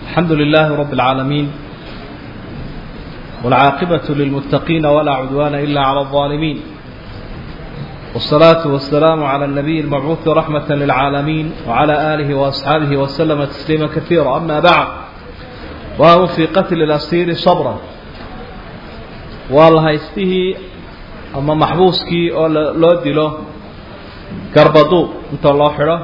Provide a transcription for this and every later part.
الحمد لله رب العالمين والعاقبة للمتقين ولا عدوان إلا على الظالمين والصلاة والسلام على النبي المبعوث رحمة للعالمين وعلى آله وأصحابه وسلم تسليما كثيرا أما بعد وهو في قتل الأسير صبرا والله يسته أما محبوسكي أو لو ديلو قربضو انت الله حره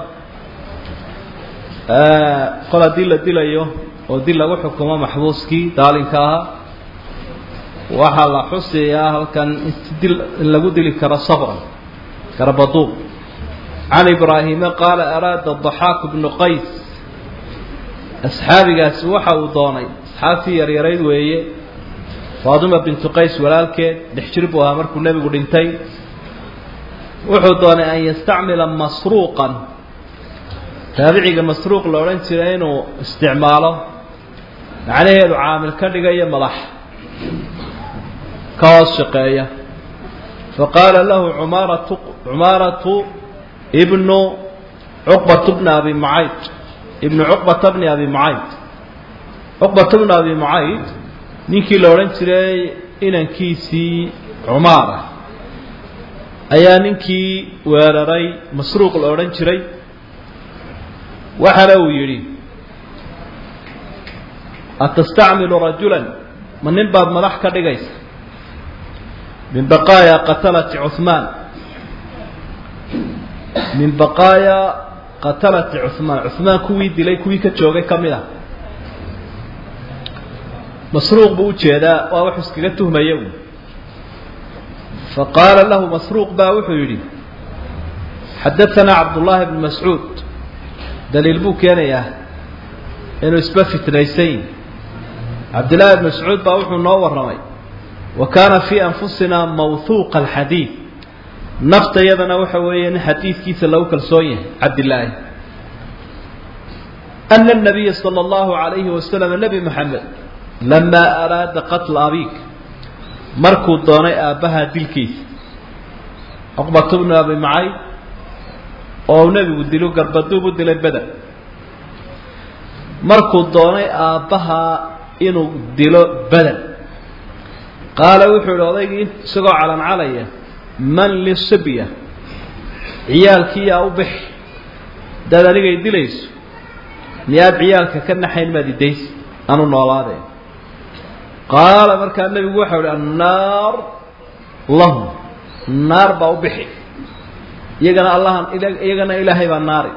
qol haddii la dilayo oo dil lagu xukumo maxbuuskii daalinka ahaa waxaa la xusayaa halkan in lagu dili karo sabran garbaduub can ibraahime qaala araada daxaaku bnu qays asxaabigaasi waxa uu doonay asxaabtii yaryarayd weeye faaduma bintu qays walaalkeed dhex jir buu ahaa markuu nebigu dhintay wuxuu doonay an yastacmila masruuqan taabiciga masruuq la odhan jiray inuu isticmaalo macnaheedu caamil ka dhigayo madax ka hoos shaqeeya faqaala lahu umaaratu cumaaratu ibnu cuqbata bni abi mucayd ibnu cuqbata bni abi mucayd cuqbata bni abi mucayd ninkii la odhan jiray inankiisii cumaara ayaa ninkii weeraray masruuq la odhan jiray waxana uu yidhi atastacmilu rajulan ma nin baad madax ka dhigaysa min baqaaya qatalati cuhmaan min baqaaya qatalati cuhmaan cuhmaan kuwii dilay kuwii ka joogay ka mid ah masruuq buu ujeedaa waa wuxuu iskaga tuhmaya u faqaala lahu masruuq baa wuxuu yidhi xadaanaa cabdullaahi bnu mascuud daliil buu keenayaa inuu isba fitnaysayn cabdillaahi bn mascuud baa wuxuu noo warramay wa kaana fii anfusinaa mawhuuqa alxadiid naftayadana waxa weeye nin xadiidkiisa lagu kalsoon yahay cabdillaahi ana nabiya sala allahu calayhi wasalam nebi maxamed lamaa araada qatla abiik markuu doonay aabbaha dilkiisa cuqbatu bnu abi macayd oo uu nebigu dilo garbaduub u dilay beder markuu doonay aabbahaa inuu dilo beder qaala wuxuu idhi odaygii isagoo calancalaya man lisibya ciyaalkii yaa u bixi hadaad anigay dilayso miyaad ciyaalka ka naxayn maad idaysa anu noolaadeen qaala markaa nebigu waxau ihi annaar lahum naar baa u bixi iyagana allahan iyagana ilaahay baa naari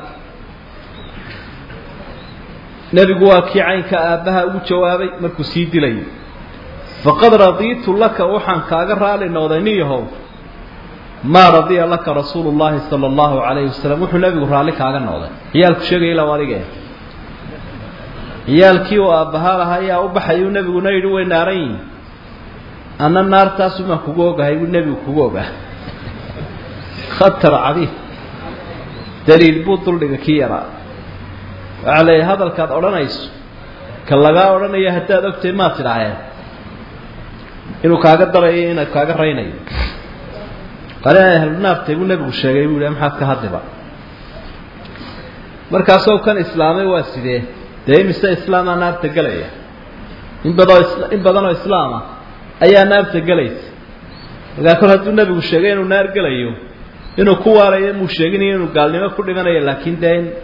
nebigu waa kii caynka aabbaha ugu jawaabay markuu sii dilayay faqad radiitu laka waxaan kaaga raali noqday nin yahow maa radiya laka rasuulu llahi sala allahu calayhi wasalam wuxuu nebigu raalli kaaga noqday ciyaalku sheegaya ilaa adige ciyaalkii uu aabbahaa lahaa ayaa u baxayuu nebiguna yidhi way naaran yihin anna naartaasumaan kugu ogahay buu nebigu kugu ogaa khatar cadiif daliil buu duldhiga kii yaraa waxaa leeyahay hadalkaad odhanayso ka lagaa odhanaya haddaad ogtahay maad tidhaaheen inuu kaaga darayo inuu kaaga raynayo qari ay ahlunaartay buu nebigu sheegay buu yihi maxaad ka hadliba markaasoo kan islaamay waa sidee dee imise islaamaa naarta gelaya in badoo in badanoo islaama ayaa naarta gelaysa markaa kol hadduu nebigu sheegay inuu naar gelayo inuu ku waalayo muu sheeginayo inuu gaalnimo ku dhimanayo laakiin dee in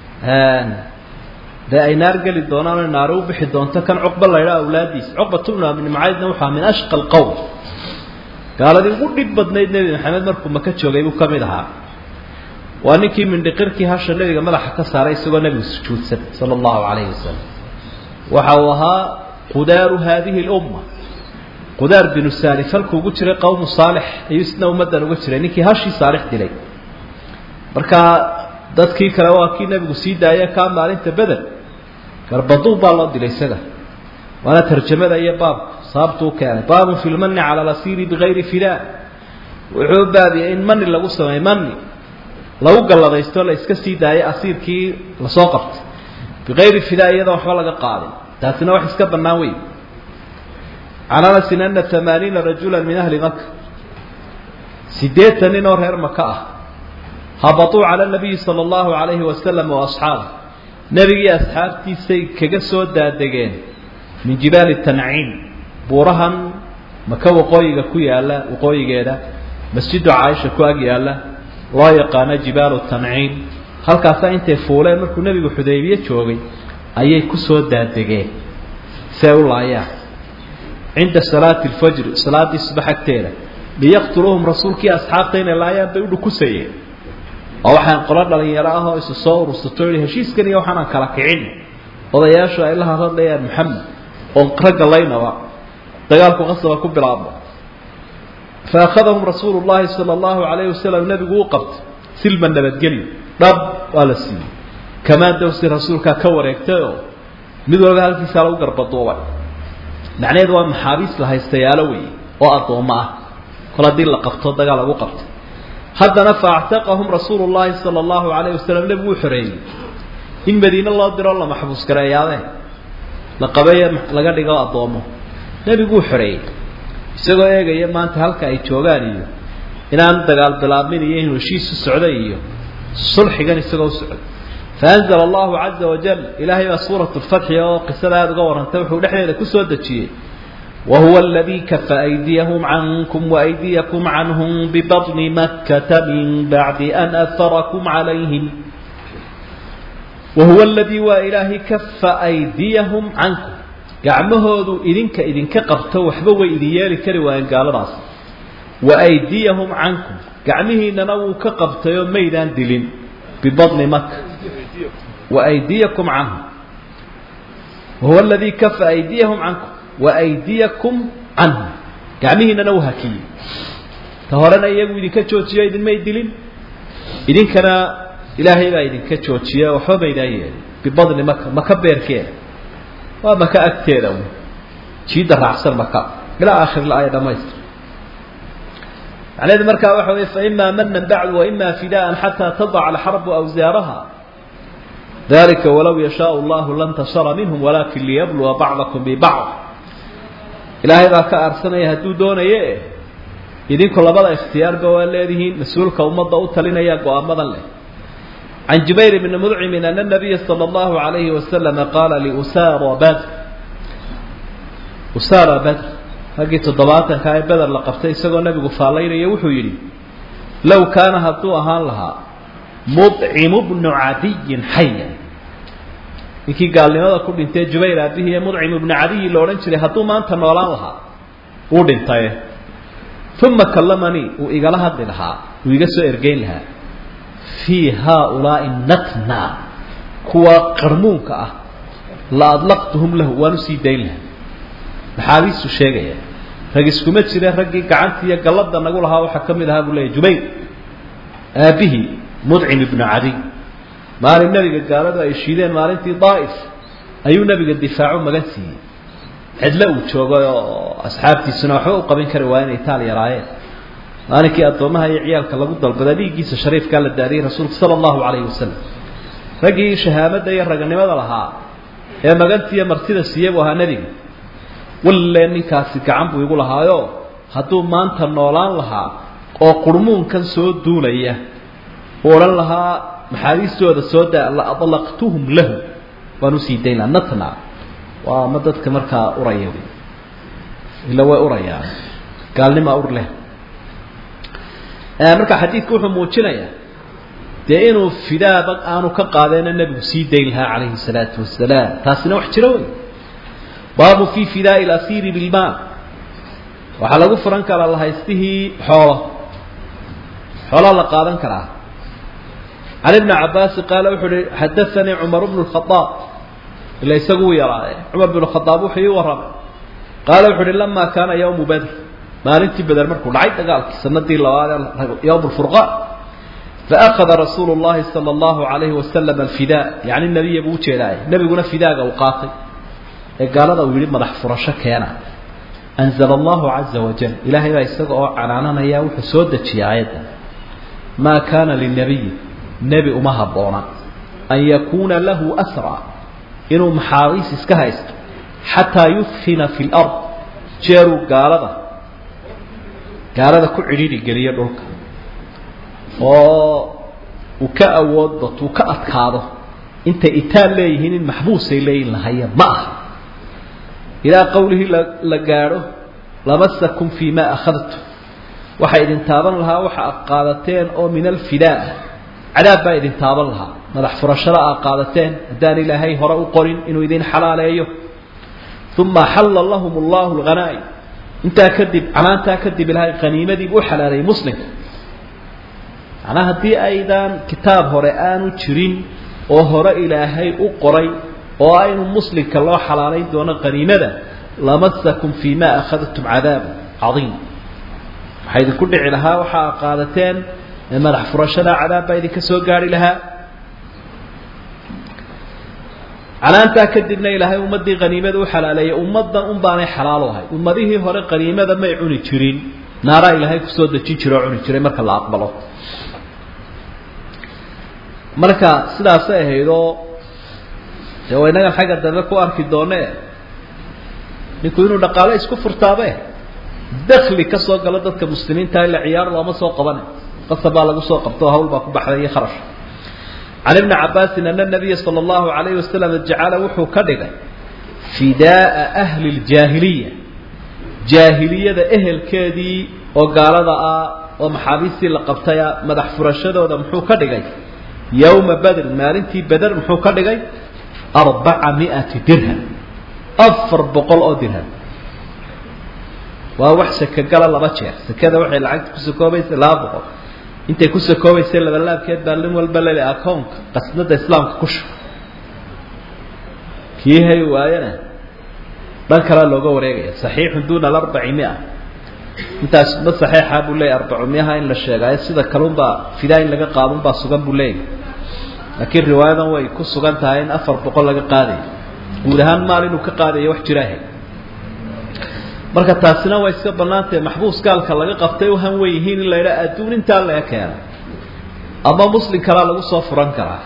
dee ay naar geli doonaan o naari u bixi doonto kan cuqba la ydhaa awlaadiisa cuqbatu bnu abni macaydna waxaa min ashqa alqowm gaaladii ugu dhib badnayd nebi maxamed markuu maka joogay buu ka mid ahaa waa ninkii mindhiqirkii hasha nebiga madaxa ka saaray isagoo nebigu sujuudsan sala allahu calayhi wasalam waxa uu ahaa qudaaru haadihi lumma qudaar binu saalif halkuu ugu jiray qowmu saalix ayuu isna ummaddan uga jiray ninkii hashii saalix dilay markaa dadkii kale waa kii nebigu sii daaya kaa maalinta beder garbaduub baa loo dilay isaga waana tarjamada iyo baabku sababtuu keenay baabun fi lmani cala lasiiri bigayri fidaa wuxuu baabiyay in mani lagu sameey mani lagu galladaysto la iska sii daayay asiirkii lasoo qabtay bigayri fidaa iyadoo waxba laga qaadin taasina wax iska bannaan wey can anasin ana amaaniina rajula min ahli maka sideetan nin oo reer maka ah habatuu cala nabiyi sala allahu calayhi wasalam wa asxaabih nebigii asxaabtiisay kaga soo daadegeen min jibaali tanciim buurahan maka waqooyiga ku yaalla waqooyigeeda masjidu caaisha ku ag yaalla loo yaqaano jibaalu tanciim halkaasaa intay fuuleen markuu nebigu xudaybiye joogay ayay ku soo daadegeen si ay u laayaan cinda salaati alfajri salaaddii subax agteeda liyaqtuluuhum rasuulkii asxaabta inay laayaan bay u dhukusayeen oo waxaan qolo dhalinyaro ah oo isu soo urursato yihi heshiiskan iyo waxaanaan kala kicin odayaashu ay la hadlayaan maxamed oo ragga laynaba dagaalku qasaba ku bilaabmo fa akhadahum rasuulu llahi sala allahu calayhi wasalam nebigu u qabtay silma nabadgelyo dhab waa la siiyey kamaan dawsi rasuulkaa ka wareegtay oo mid walba halkiisaa lagu garbaduubay macnaheedu waa maxaabiis la haystayaalo weeye oo addoommo ah kol haddii la qabto dagaal lagu qabtay haddana faactaqahum rasuulu llahi sala allahu calayhi wasalam nebigu u xoreeyey in madiine loo diro la maxbuus gareeyaadeen la qabeeye laga dhigo addoommo nebiguu xoreeyey isagoo eegaya maanta halka ay joogaan iyo inaan dagaal bilaabmin iyo inuu heshiisu socday iyo sulxigan isagoo u socday faanzala allahu caza wajal ilaahay baa suurat lfatxi oo qisada aada uga warrantay wuxuu dhexdeeda kusoo dejiyey wahuwa aladii kafa aydiyahum cankum waaydiyakum canhum bibadni makkata min bacdi an afarakum calayhim wahuwa aladii waa ilaahay kafa aydiyahum cankum gacmahoodu idinka idinka qabto waxba way idin yeeli kari waayeen gaaladaas wa aydiyahum cankum gacmihiinana wuu ka qabtayoo maydaan dilin bibadni maka wa aydiyakum canhum wahuwa aladii kafa aydiyahum cankum wa aydiyakum canhum gacmihiinana wuu hakiyey ta horena iyagu idinka joojiyo idinmay dilin idinkana ilaahay baa idinka joojiya waxba maydaan yeelin bibadni maka maka beerkeeda waa maka agteeda un jiidda raacsan maka ilaa aakhir la-aaya dhamaystir macnaheedu markaa waxa weye faimaa manan bacdu waima fidaan xataa tadaca alxarbu awsaaraha dalika walow yashaau llahu lantasara minhum walakin liyabluwa bacdakum bibacd ilaahay baa ka aarsanaya hadduu doonaye idinku labada ikhtiyaarba waa leedihiin mas-uulka ummadda u talinaya go-aamadan leh can jubayr bni mudcimin ana nabiya sala allahu alayhi wasalama qaala liusara badr usara badr raggii toddobaatanka ee beder la qabtay isagoo nebigu faallaynaya wuxuu yidhi low kaana hadduu ahaan lahaa mudcimu bnu cadiyin xayan ninkii gaalnimada ku dhintay jubayr aabihii ee mudcim ibnu cadiyi la odhan jiray hadduu maanta noolaan lahaa wuu dhintaye uma kallamanii uu igala hadli lahaa uu iga soo ergeyn lahaa fii haaulaai natna kuwa qarmuunka ah la adlaqtuhum lahu waan usii dayn lahaa maxaabiistu sheegaya rag iskuma jire raggii gacantii iyo gallada nagu lahaa waxaa ka mid ahaa buu leeyahy jubayr aabihii mudcim ibnu cadiy maalin nebiga gaaladu ay shiideen maalintii daa'if ayuu nebiga difaacu magan siiyey cidlo uu joogay oo asxaabtiisuna waxba u qabin kari waa inay taal yaraayeen maalinkii addoomaha iyo ciyaalka lagu dalbaday dhiiggiisa shariifkaa la daariyey rasuulku sala allahu calayhi wasalam raggii shahaamadda iyo raganimada lahaa ee magantiiyo martida siiye buu ahaa nebiga walle ninkaasi gacan buu igu lahaayo hadduu maanta noolaan lahaa oo qurmuunkan soo duulaya uu odhan lahaa maxaabiistooda soo daa la adlaqtuhum lahu waan usii dayn laha natna waa ma dadka markaa uraya ila way urayaan gaalnimaa ur leh marka xadiidku wuxuu muujinayaa dee inuu fidaaba aanu ka qaadeenna nebigu sii dayn lahaa calayhi salaatu wasalaam taasina wax jiro wey baabu fi fidaai lasiiri bilmaal waxaa lagu furan karaa lahaystihii xoolo xoolaa la qaadan karaa can ibni cabaasi qaala wuxuu uhi xadaanii cumar bnu lkhadaab ila isagu u yaraaye cumar bnu khadaab wuxuu ii warramay qaala wuxu uhi lamaa kaana yawmu badr maalintii beder markuu dhacay dagaalkii sanadii labaad yowm lfurqaan faakada rasuulu llahi sala allahu alayhi wasalam alfidaa yani nebiya buu ujeedaaye nebiguna fidaaga uu qaatay ee gaalada uu yihi madax furasho keena anzala allahu caza wajal ilaahay baa isaga oo canaananaya wuxuu soo dejiyay aayaddan maa kaana linabiyi nebi uma habboona an yakuuna lahu asra inuu maxaabiis iska haysto xataa yudfina fi lard jeeruu gaalada gaalada ku cidhiidhi geliyo dhulka oo uu ka awood bato uu ka adkaado intay itaal leeyihiin in maxbuusay leeyihin lahaya ma aha ilaa qowlihii la gaadho lamasakum fii ma akhadtum waxay idin taaban lahaa waxa ad qaadateen oo min alfidaa cadaab baa idin taaban lahaa madax furashada aad qaadateen haddaan ilaahay hore u qorin inuu idin xalaaleeyo uma xalla lahum allahu lghanaa'im intaa kadib canaantaa kadib ilaahay qaniimadii u xalaaleeyey muslimka macnaa haddii aydaan kitaab hore aanu jirin oo hore ilaahay u qoray oo aynu muslimka loo xalaalayn doono qaniimada lamasakum fii ma akhadtum cadaabu cadiim waxaa idinku dhici lahaa waxa ad qaadateen madax furashada cadaab baa idinka soo gaari lahaa canaantaa kadibna ilaahay ummaddii qaniimada u xalaaleeyay ummaddan un baanay xalaalo ahay ummadihii hore qaniimada may cuni jirin naaraa ilaahay kusoo dejin jira oo cuni jiray marka la aqbalo marka sidaasay ahaydoo dee waa innagan xagga dambe ku arki doone ninku inuu dhaqaale isku furtaabe dakli ka soo galo dadka muslimiinta ila ciyaar looma soo qabane qasab baa lagu soo qabto hawl baa ku baxday iyo kharash can ibni cabaasin ana nabiya sala allahu alayhi wasalam jacala wuxuu ka dhigay fidaaa ahli ljaahiliya jaahiliyada ehelkeedii oo gaalada ah oo maxaabiistii la qabtaya madax furashadooda muxuu ka dhigay yowma badrin maalintii beder muxuu ka dhigay arbaca miati dirham afar boqol oo dirham waa wax sakagala laba jeer sakada waxay lacagta ku sakoobaysa laba boqol intay ku sakoobaysay labalaabkeed baa lin walba lele akownka qasnada islaamka ku shuba kii hay waayana dhan kalea looga wareegaya saxiixun duuna alarbaci mia intaas ma saxiixa buu leeyahy arbacu miaha in la sheegaayo sida kalunbaa fidaa in laga qaadunbaa sugan buu leeyahy laakiin riwaayadan way ku sugan tahay in afar boqol laga qaadayo guud ahaan maal inuu ka qaadayo wax jiraahe marka taasina waa iska bannaantahe maxbuus gaalka laga qabtay uhan wey yihiin in la yidhaha adduun intaa laga keena ama muslim kalaa lagu soo furan karaa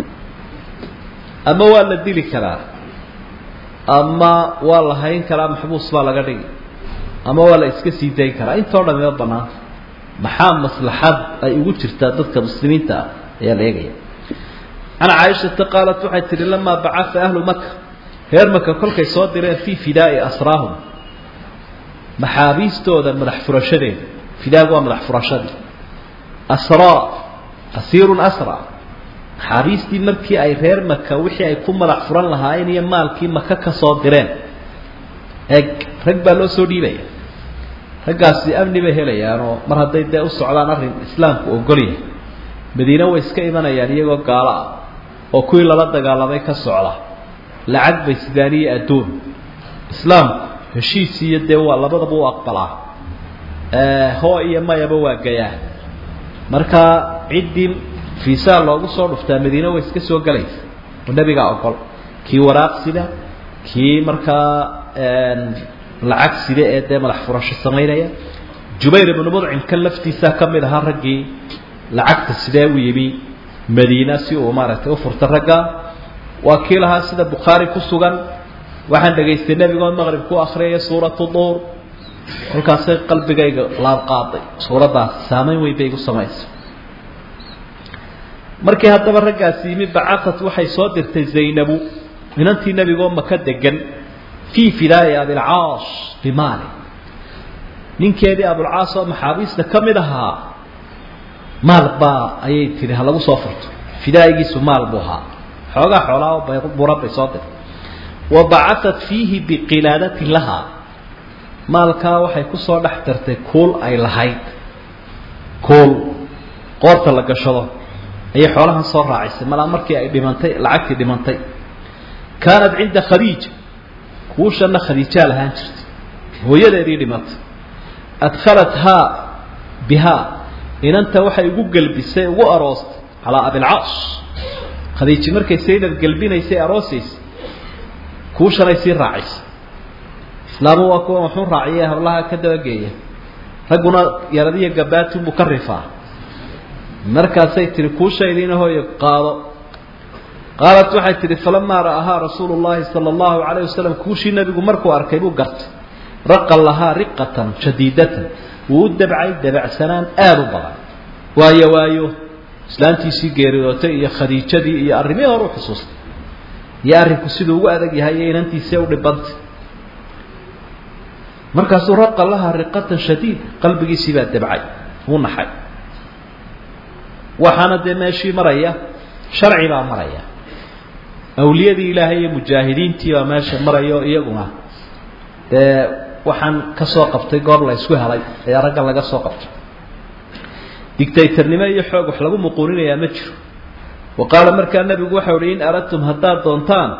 ama waa la dili karaa ama waa la hayn karaa maxbuus baa laga dhigi ama waa la iska sii dayn karaa intoo dhan ima banaanta maxaa maslaxad ay ugu jirtaa dadka muslimiinta ah ayaa la eegaya can caaishata qaalat waxay tihi lamaa bacaa ahlu maka reer maka kolkay soo direen fii fidaai asraahum maxaabiistooda madax furashadeeda fidaagu waa madax furashadii asraa asiirun asra maxaabiistii markii ay reer maka wixii ay ku madax furan lahaayeen iyo maalkii maka ka soo direen eeg rag baa loo soo dhiibaya raggaasi amni bay helayaanoo mar hadday dee u socdaan arrin islaamku ogolyahay madiine way iska imanayaan iyagoo gaalo ah oo kuwii lala dagaalamay ka socda lacag bay sidaaniye adduun islaamku heshiis iyo dee waa labadaba u aqbalaa hoo iyo mayaba waa gayaa marka ciddii fiisaa loogu soo dhuftaa madiine way iska soo gelaysa oo nebigaa ogol kii waraaq sida kii markaa lacag sida ee dee madax furasho samaynaya jubayr ibnu mudcim kan laftiisaa ka mid ahaa raggii lacagta sidee u yimi madiina si uu maaragtay u furta ragga waa kii lahaa sida bukhaari ku sugan waxaan dhegaystay nebigoon maqrib ku akriyaya suuratu duur kolkaasay qalbigayga laabqaaday suuraddaas saamayn weyn bay igu samaysay markii haddaba raggaasi yimi bacaqat waxay soo dirtay zaynabu inantii nebigoo maka degan fii fidaai abilcaas bimaali ninkeedii abulcaas oo maxaabiista ka mid ahaa maal baa ayay tihi ha lagu soo furto fidaa'igiisu maal buu ahaa xoogaa xoolaa oo buran bay soo dirtay wa bacaat fiihi biqilaadati lahaa maalkaa waxay kusoo dhex dartay kuul ay lahayd kuul qoorta la gashado ayay xoolahan soo raacisay malaa markii ay dhimantay lacagtii dhimantay kaanat cinda khadiija kuushana khadiijaa lahaan jirtay hooyadeedii dhimatay adkhalathaa bihaa inanta waxay ugu gelbisay ugu aroostay calaa abilcaas khadiiji markay saynab gelbinaysay aroosaysay kuushanay sii raacisay islaamu waa kuwa waxuu raaciye hablaha ka dabageeya ragguna yaradiyo gabaatunbuu ka rifaa markaasay tihi kuushaydiina hooyo qaado qaalat waxay tihi falamaa ra'ahaa rasuulu llahi sala allahu calayh wasalam kuushii nebigu markuu arkay buu gartay raqa lahaa riqatan shadiidatan wuu u dabcay dabacsanaan aada u badan waayo waayo islaantiisii geeridootay iyo khadiijadii iyo arrimihii hore u xusuustay iyo arrinku siduu ugu adag yahay iyo inantiisii u dhibantay markaasuu raqa laha riqatan shadiida qalbigiisii baa debcay wuu naxay waxaana dee meeshii maraya sharci baa maraya awliyadii ilaahay iyo mujaahidiintii baa meesha marayo iyaguna dee waxaan ka soo qabtay goor la ysku helay ayaa raggan laga soo qabtay dictatornimo iyo xoog wax lagu muquuninayaa ma jiro wa qaala markaa nebigu waxau uhi in aradtum haddaad doontaan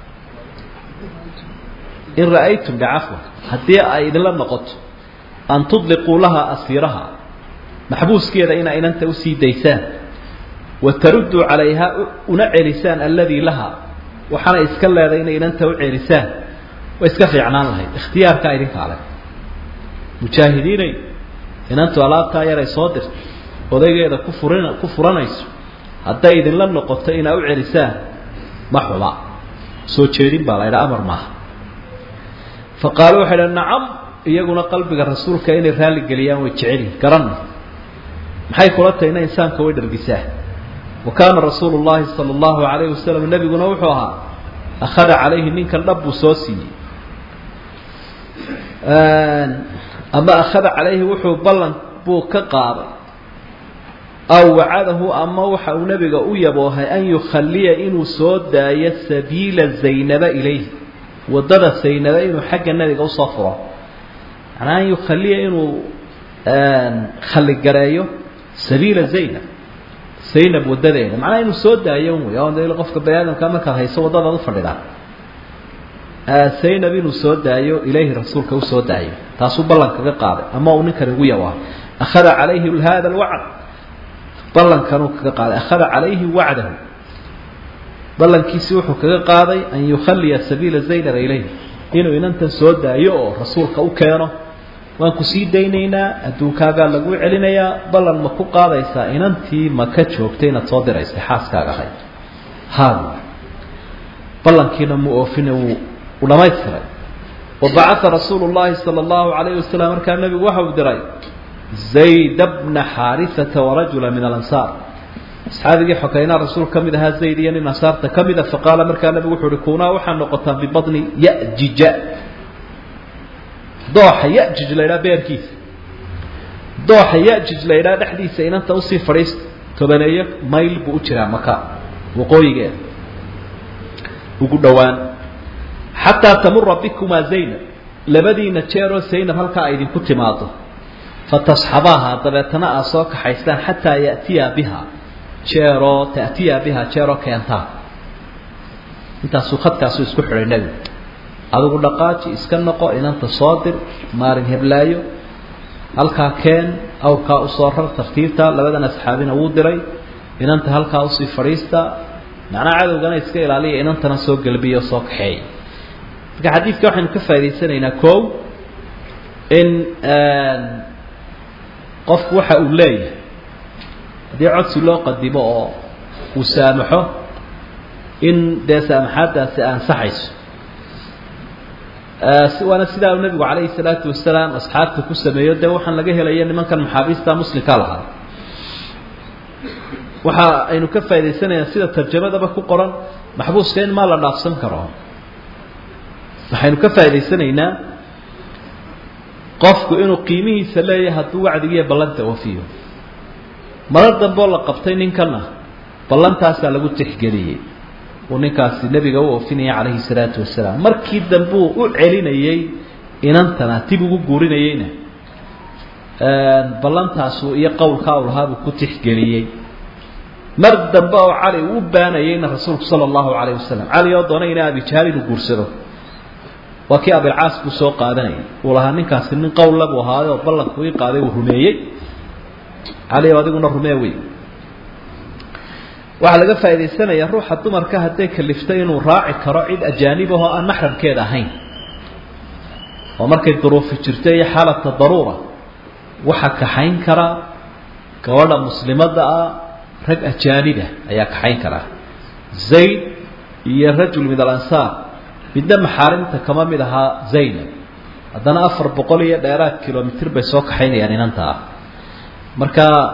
in ra'aytum dhacafwa haddii ay idinla noqoto an tudliquu laha asiiraha maxbuuskeeda inaa inanta usii daysaan wa tarudduu calayha una celisaan alladii laha waxaana iska leeday inay inanta u celisaan way iska fiicnaan lahayd ikhtiyaarkaa idinkaa leh mujaahidiinay inantu alaabtaa yaray soo dirtay odaygeeda ku furin ku furanayso hadday idinla noqoto inaa u celisaan ma xuba soo jeedin baa la ydhaa amar maaha fa qaalu waxay dha nacam iyaguna qalbiga rasuulka inay raalli geliyaan way jecelyihin garanna maxay kula tahayna insaanka way dhargisaa wa kaana rasuulu llahi sala allahu alayhi wasalam nebiguna wuxuu ahaa akhada calayhi ninkan dhab buu soo siiyey ama akhada calayhi wuxuu ballan buu ka qaaday aw wacadahu ama waxa uu nebiga u yaboohay an yukhaliya inuu soo daayo sabiila zaynaba ilayhi waddada zaynaba inuu xagga nebiga usoo furo macnaa an yukhaliya inuu khaligareeyo sabiila zaynab zaynab waddadeeda macnaha inuu soo daayo wey o de qofka bani aadamka markaad hayso waddadaad ufadhidhaa zaynab inuu soo daayo ilayhi rasuulka usoo daayo taasuu ballan kaga qaaday ama uu ninkani ugu yaboohay akhada calayhi hada alwacd ballankanuu kaga qaaday akhada calayhi wacdahu ballankiisii wuxuu kaga qaaday an yukhaliya sabiila zaynaba ilayhi inuu inantan soo daayo oo rasuulka u keeno waan ku sii daynaynaa adduunkaagaa laguu celinayaa ballan ma ku qaadaysaa inantii maka joogtay inaad soo diraysay xaaskaaga ahayd haad ballankiina mu oofine wuu u dhamaystiray wa bacaa rasuulu llahi sala allahu alayhi wasalam markaa nebigu waxa uu diray zayd bna xaarisata warajula min alansaar asxaabigii xokeynaa rasuul ka mid ahaa zayd iyo nin ansaarta ka mida faqaala markaa nebigu wuxu uhi kunaa waxaa noqotaan bibadni yajija dooxa yajij la ydhaha beerkiisa dooxa yajij la ydhaha dhexdiisa inanta usii fadhiista tobaneeyo mayl buu u jiraa maka waqooyigeeda ugu dhowaan xataa tamura bikumaa zaynab labadiina jeeroo zaynab halkaa ay idinku timaado fatasxabaaha dabeetana aad soo kaxaystaan xataa ya'tiya biha jeeroo ta'tiya biha jeeroo keentaa intaasuu khadkaasuu isku xidhay nebigu adigu dhaqaaji iska noqo inanta soo dir maalin heblaayo halkaa keen awrkaa usoo rar tartiibta labadan asxaabina wuu diray inanta halkaa usii fadhiista macnaha cadowgana iska ilaaliya inantana soo gelbiya oo soo kaxeeya marka xadiidka waxaynu ka faa'idaysanaynaa kow in qofku waxa uu leeyahay haddii codsi loo qadimo oo uu saamaxo in dee saamaxaaddaasi ansaxayso waana sidaa uu nebigu calayhi salaatu wasalaam asxaabta ku sameeyo dee waxaan laga helaya nimankan maxaabiista muslimka lahaa waxa aynu ka faa'idaysanaynaa sida tarjamadaba ku qoran maxbuuska in maa la dhaafsan karo waxaynu ka faa'idaysanaynaa qofku inuu qiimihiisa leeyahay hadduu wacdigiiyo ballanta oofiyo marar dambeo la qabtay ninkana ballantaasaa lagu tixgeliyey uu ninkaasi nebiga u oofinaya calayhi salaatu wasalaam markii dambuu u celinayey inantana dib ugu guurinayeyna ballantaasu iyo qowlkaa u lahaa buu ku tixgeliyey mar dambe oo cali uu u baanayeyna rasuulku sala allahu calayh wasalam cali oo doonay ina abijahaal inuu guursado waa kii abilcaas buu soo qaadanayay uu lahaa ninkaasi nin qowlla buu ahaaday oo ballanku ii qaaday uu rumeeyey cali o adiguna rumee wey waxaa laga faa'idaysanayaa ruuxa dumarka hadday kaliftay inuu raaci karo cid ajaanib ahoo aan maxramkeeda ahayn oo markay duruufi jirto iyo xaalata daruura waxaa kaxayn karaa gabadha muslimadda ah rag ajaanibah ayaa kaxayn karaa zayd iyo rajul min alansaar midna maxaarimta kama mid ahaa zaynab haddana afar boqol iyo dheeraad kilomitr bay soo kaxaynayaan inanta ah marka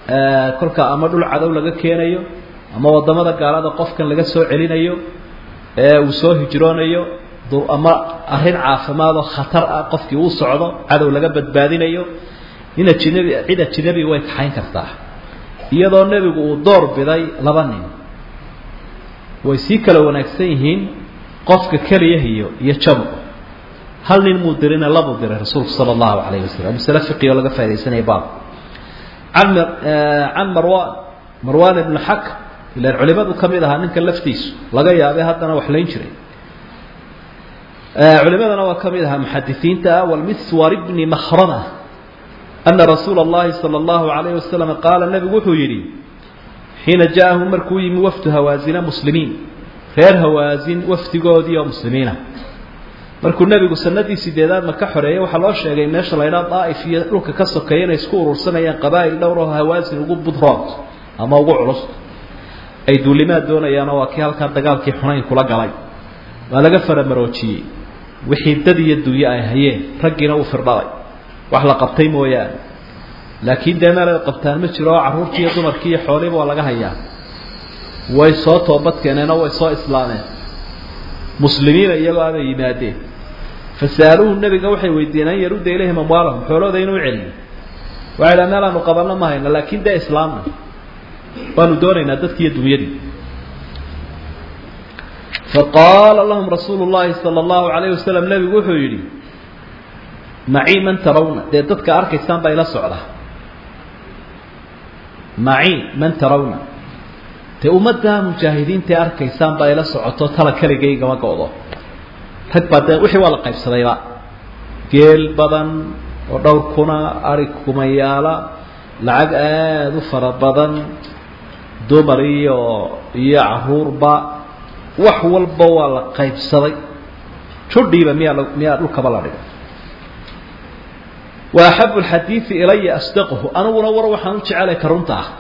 kolka ama dhul cadow laga keenayo ama wadamada gaalada qofkan laga soo celinayo ee uu soo hijroonayo ama arrin caafimaadoo khatar ah qofkii uu socdo cadow laga badbaadinayo nin ajinabi cid ajinabi way kaxayn kartaa iyadoo nebigu uu door biday laba nin way sii kala wanaagsan yihiin qofka keliya iyo iyo jamcu hal nin muu dirina labuu diray rasuulku sala allahu calayhi wasalam masale fiqi oo laga faa'idaysanaya baab can can marwan marwan ibnu xak ilaan culimadu ka mid ahaa ninka laftiisu laga yaabay haddana wax layn jiray culimadana waa ka mid ahaa muxadisiinta ah walmiswar bni mahrama ana rasuula اllahi salى اllahu alayh wasalam qaala nebigu wuxuu yidhi xiina jaahu markuu yimi wafdu hawaasina muslimiin reer hawaasin wafdigoodii oo muslimiina markuu nebigu sanadii sideedaad maka xoreeyey waxaa loo sheegay meesha la ydhaa daa'if iyo dhulka ka sokeeya inay isku urursanayaan qabaa'il dhowr oo hawaasin ugu budrood ama ugu culus ay duulimaad doonayaanoo waa kii halkaa dagaalkii xunayn kula galay waa laga faramaroojiyey wixii dad iyo dunyo ay hayeen raggiina uu firdhalay wax la qabtay mooyaane laakiin dee meel ay qabtaan ma jiro oo carruurtii iyo dumarkii iyo xoolihiiba waa laga hayaa way soo toobadkeeneenoo way soo islaameen muslimiina iyagoo abay yimaadeen fasa'aluuhu nebiga waxay weydiiyeen an yarudda ilayhim amwaalahum xoolahooda inuu celiyo waxay dhaha meel aanu qabanno ma hayno laakiin dee islaamna waanu doonaynaa dadkiiyo dunyadii faqaala lahum rasuulu llahi sala allahu calayh wasalam nebigu wuxuu yidhi macii man tarawna dee dadka arkaysaan baa ila socda macii man tarawna dee ummaddaa mujaahidiintae arkaysaan baa ila socoto tala keligaygama go'do rag baa dee wixii waa la qaybsadayba geel badan oo dhowr kuna ari kumayaala lacag aada u fara badan dumar iyo iyo caruurba wax walba waa la qaybsaday judhiiba miyaa miyaa dhulkaba la dhigay wa axabu alxadiidi ilaya asdaquhu aniguna war waxaan u jecelay ka runta ah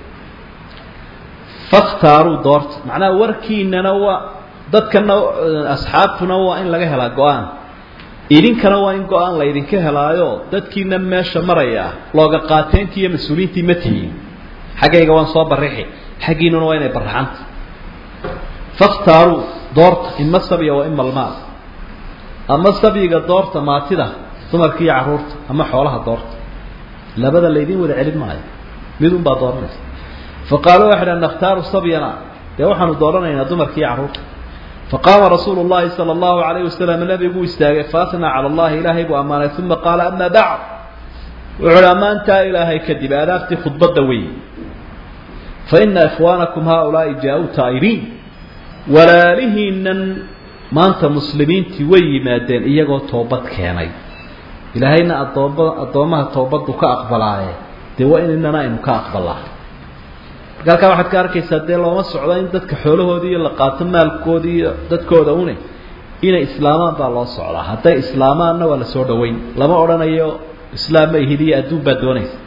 fakhtaaruu doorta macnaha warkiinana waa dadkana asxaabtuna waa in laga helaa go-aan idinkana waa in go-aan laydinka helaayo dadkiina meesha maraya looga qaateentii iyo mas-uuliyiintii ma tihiin xaggayga waan soo barixi xaggiinuna waa inay baraxanta fakhtaaruu doorta ima sabya wa ima almaal ama sabyiga doorta maatida dumarka iyo carruurta ama xoolaha doorta labada laydin wada celin maayo mid un baa dooranaysa faqaaluu waxay dhaha nakhtaaru sabyana dee waxaanu dooranaynaa dumarka iyo carruurta faqaama rasuulu llahi sala allahu calayh wasalam nebiguu istaagay faatnaa cala allahi ilaahay buu ammaanay uma qaala ama bacd wuxuu hi ammaantaa ilaahay kadib aadaabtii khudbadda wey fa ina ikhwaanakum haaulaai jaa-uu taa'iriin walaalihiinan maanta muslimiintii way yimaadeen iyagoo toobad keenay ilaahayna adoomba addoommaha toobaddu ka aqbalaaye dee waa inaynana aynu ka aqbalaa marka halkaa waxaad ka arkaysaa dee looma socdo in dadka xoolahoodii iyo la qaato maalkoodii iyo dadkooda une inay islaamaan baa loo socdaa hadday islaamaanna waa la soo dhaweyn lama odhanayo islaam ma ihid iyo adduun baad doonaysa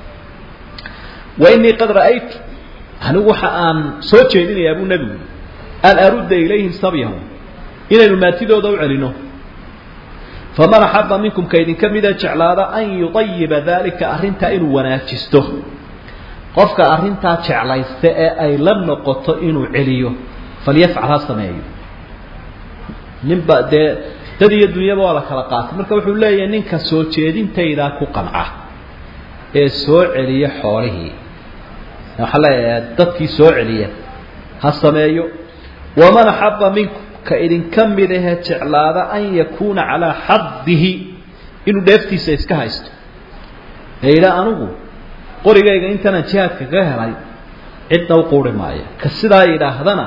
wa innii qad ra'aytu anigu waxa aan soo jeedinayaa buu nebigu an arudda ilayhim sabyahum inaynu maatidooda u celino faman axaba minkum ka idinka mida jeclaada an yudayiba daalika arrintaa inuu wanaajisto qofka arrintaa jeclaysta ee ay la noqoto inuu celiyo falyafcal ha sameeyo ninba dee dad iyo dunyaba waa la kala qaatay marka wuxuu leeyahay ninka soo jeedintaydaa ku qanca ee soo celiya xoolihii waxaa leeyahay dadkii soo celiya ha sameeyo waman axaba minkum ka idinka mid ahee jeclaada an yakuuna calaa xadihi inuu dheeftiisa iska haysto ee yidhaa anigu qorigayga intaanaan jihaadka ka helay cidna u quuri maayo ka sidaa yidhaahdana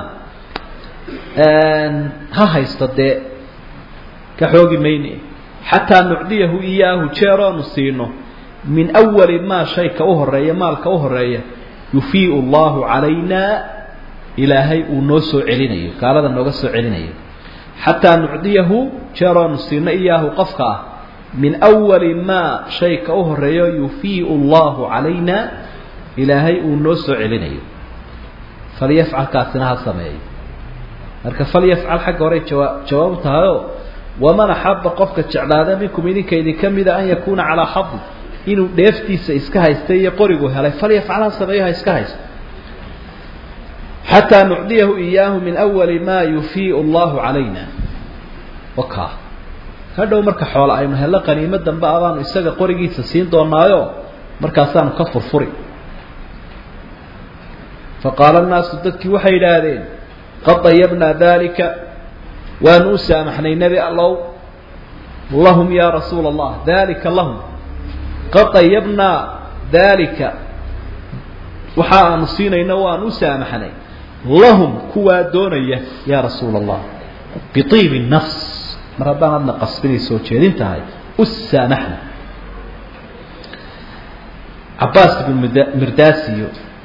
ha haysto dee ka xoogi mayne xataa nucdiyahu iyaahu jeeroonu siino min awali maa shayka u horeeya maalka u horeeya yufiiu allahu calayna ilaahay uu noo soo celinayo gaalada nooga soo celinayo xataa nucdiyahu jeeroonu siino iyaahu qofka ah min awali maa shayka u horeeyo yufiiu allahu calayna ilaahay uu noo soo celinayo falyafcal kaasina ha sameeyo marka falyafcal xagga horey jawaa jawaab tahayoo waman axaba qofka jeclaada minkum idinka idinka mida an yakuuna calaa xadi inuu dheeftiisa iska haystay iyo qorigu helay falyafcal ha sameeyo ha iska haysto xataa nucdiyahu iyaahu min awali maa yufiiu allahu calayna waka hadhow marka xoole aynu hello qaniimo dambe abaanu isaga qorigiisa siin doonaayo markaasaanu ka furfuri faqaala annaasu dadkii waxay yidhaahdeen qad dayabnaa dalika waanu u saamaxnay nebi allow lahum yaa rasuula allah dalika lahum qad dayabnaa dalika waxa aanu siinayno waanu u saamaxnay lahum kuwaa doonaya yaa rasuula allah biibi nafs mar haddaan adna qasbinay soo jeedin tahay u saamaxna cabaas ibn mirdaasiyo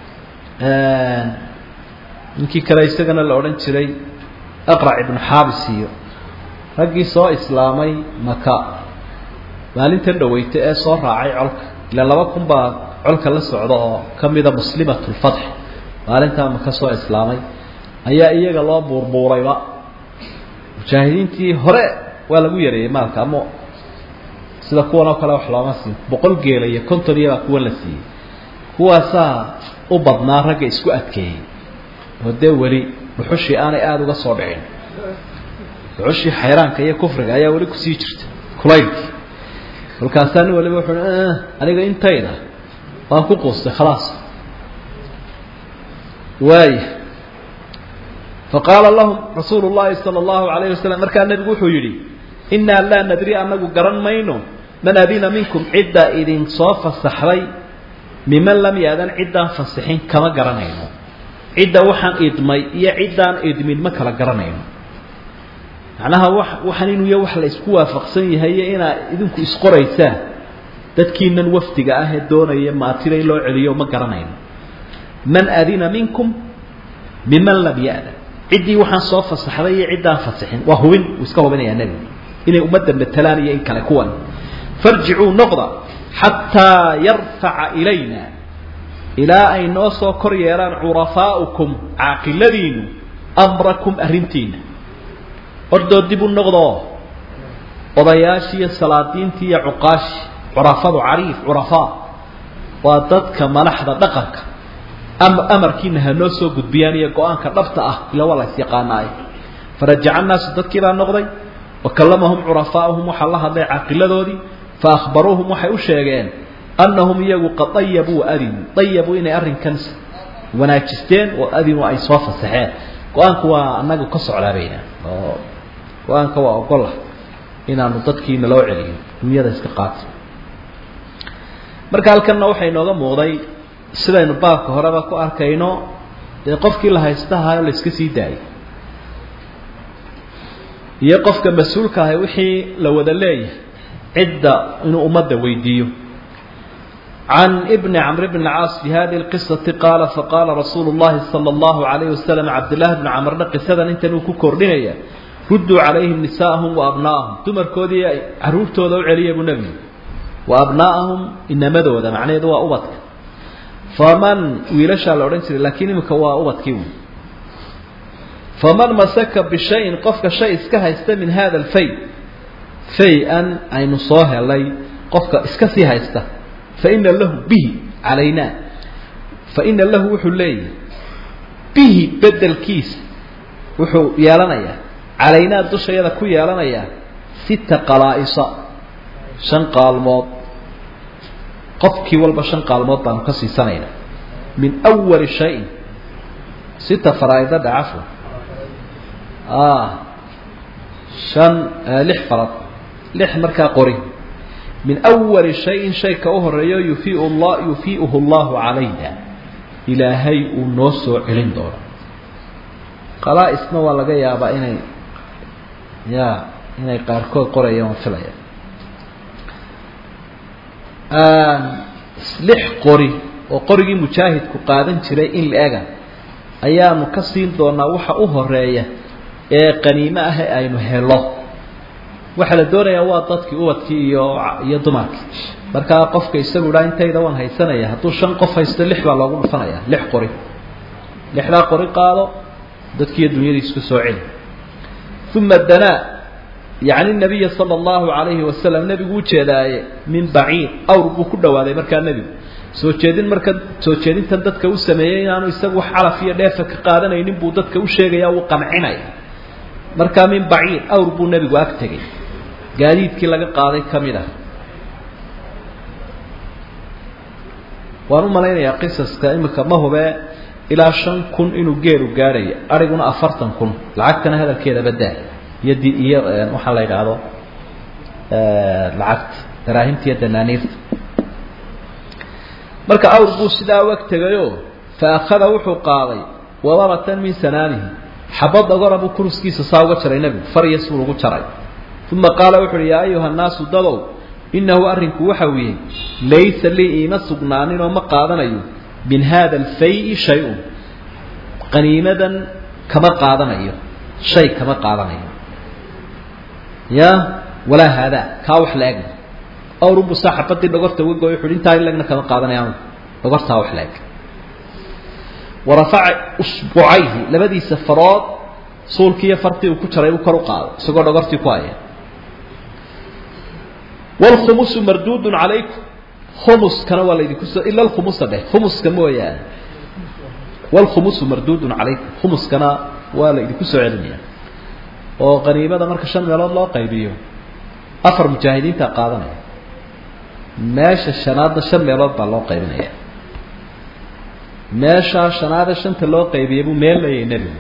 ninkii kale isagana la odhan jiray aqrac ibnu xaabis iyo raggii soo islaamay maka maalintan dhaweyta ee soo raacay colka ila laba kun baa colka la socda oo ka mida muslimat lfatx maalintaa maka soo islaamay ayaa iyaga loo buurbuurayba mujaahidiintii hore waa lagu yareeyey maalka ama sida kuwan oo kale wax looma siin boqol geela iyo konton iyabaa kuwan la siiyey kuwaasaa u badnaa ragga isku adkeeyey oo dee weli dhuxushii aanay aada uga soo dhicin dhuxushii xayraanka iyo kufriga ayaa weli kusii jirta kulaylkii kolkaasaa nin waliba wuxuu aniga intayda waan ku quustay khalaas waaya faqaala lahum rasuulu llahi sala allahu alayhi wasalam markaa nebigu wuxuu yidhi innaa laa nadri anagu garan mayno man adina minkum cidda idin soo fasaxday miman lam yaadan ciddaan fasixin kama garanayno cidda waxaan idmay iyo ciddaan idmin ma kala garanayno macnaha wa waxaan inuu ya wax la isku waafaqsan yahay iyo inaa idinku isqoraysaan dadkiinan wafdiga ah ee doonaya maatida in loo celiyo ma garanayno man adina minkum miman lam ya'dan ciddii waxaan soo fasaxday iyo ciddaan fasixin waa hubin uu iska hubinayaa nebigu inay ummadda matelaan iyo in kale kuwan farjicuu noqda xataa yarfaca ilayna ilaa ay noo soo kor yeelaan curafaa'ukum caaqiladiinu amrakum arrintiina ordoo dib u noqdoo odayaashii iyo salaadiintii iyo cuqaashi curafadu cariif curafaa waa dadka madaxda dhaqanka ama amarkiina ha noo soo gudbiyaan iyo go-aanka dhabta ah ila waa la is yaqaanaaye farajaca annaasu dadkii baa noqday wa kallamahum curafaa'uhum waxaa la hadlay caaqiladoodii fa akhbaruuhum waxay u sheegeen annahum iyagu qad dayabuu adinuu dayabuu inay arrinkan wanaajisteen oo adinu ay soo fasaxeen go-aanku waa annaga ka soclaabayna oo go-aanka waa ogolah inaanu dadkiina loo celiyo dunyada iska qaato marka halkanna waxay inooga muuqday sidaynu baabka horeba ku arkayno dee qofkii la haystahayo la iska sii daayay iyo qofka mas-uulka ahay wixii la wada leeyahay cidda inuu ummadda weydiiyo can bni camr bn caas fi hadihi lqisati qaala faqaala rasuulu llahi sala allahu alayhi wasalam cabdillahi bni camrna qisadan intan uu ku kordhinaya rudduu calayhim nisaa'ahum wa abnaa'ahum dumarkoodii caruurtooda u celiya buu nebigu wa abnaa'ahum inamadooda macnaheedu waa ubadka faman wiilashaa la odhan jiray laakiin iminka waa ubadkii wy faman masaka bishayin qofka shay iska haysta min hada alfay fay-an aynu soo helay qofka iska sii haysta faina lahu bihi calaynaa faina lahu wuxuu leeyahay bihi bedelkiisa wuxuu yeelanayaa calaynaa dushayada ku yeelanayaa sita qalaa-isa shan qaalmood qofkii walba shan qaalmood baanu ka siisanaynaa min awali shayin sita faraaida dhacafo shan lix farad lix markaa qori min awali shayin shayka u horeeyo yufiiu la yufiiuhu allahu calayna ilaahay uu noo soo celin doono qalaa-isna waa laga yaabaa inay ya inay qaarkood qorayaan waan filaya lix qori oo qorigii mujaahidku qaadan jiray in la ega ayaanu ka siin doonaa waxa u horeeya ee qaniimo ah ee aynu helo waxaa la doonayaa waa dadkii ubadkii iyo iyo dumarkii markaa qofka isagu idhaa intayda waan haysanaya hadduu shan qof haysto lix baa loogu dhufanaya lix qori lixdaa qori qaado dadkiiyo dunyadiis ku soo celi uma danaa yacni nabiya sala allahu calayhi wasalam nebigu u jeedaaye min baciir awr buu ku dhawaaday markaa nebigu soo jeedin marka soo jeedintan dadka u sameeyey inaanu isagu wax calaf iyo dheefa ka qaadanaynin buu dadka u sheegaya uu qancinaya markaa min baciir awr buu nebigu ag tegay gaadiidkii laga qaaday ka mid ah waan u malaynayaa qisaska imika ma hubee ilaa shan kun inuu geelu gaadhayo ariguna afartan kun lacagtana hadalkeeda badaa iyo di iyo waxaa la yidhaahdo lacagta daraahimta iyo danaaniirta marka awr buu sidaa u ag tegayoo fa akhada wuxuu qaaday wadaratan min sanaanihi xabad agora buu kuruskiisa saa uga jaray nebigu farya suu ugu jaray uma qaala wuxu uhi yaa ayuha nnaasu dadow innahu arrinku waxa weeye laysa lii iima sugnaanin oo ma qaadanayo min haada alfay-i shay-un qaniimadan kama qaadanayo shay kama qaadanayo ya walaa haadaa kaa wax la egna awrunbu saa xabadii dhogorta uga gooy wuxu intaa in legna kama qaadanayaan dhogortaa wax la eg warafaca usbucayhi labadiisa farood suulkiiyo fartii uu ku jaray uu kor u qaado isagoo dhogortii ku haya wlkhumusu marduudun calaykum khumuskana waa laydinku soo ila alkhumusa dheh khumuska mooyaane wlkhumusu marduudun calaykum khumuskana waa la idinku soo celinaya oo qaniimada marka shan meelood loo qaybiyo afar mujaahidiinta qaadanaya meesha shanaadna shan meelood baa loo qaybinaya meeshaa shanaada shanta loo qaybiyay buu meel leeyahay nebigu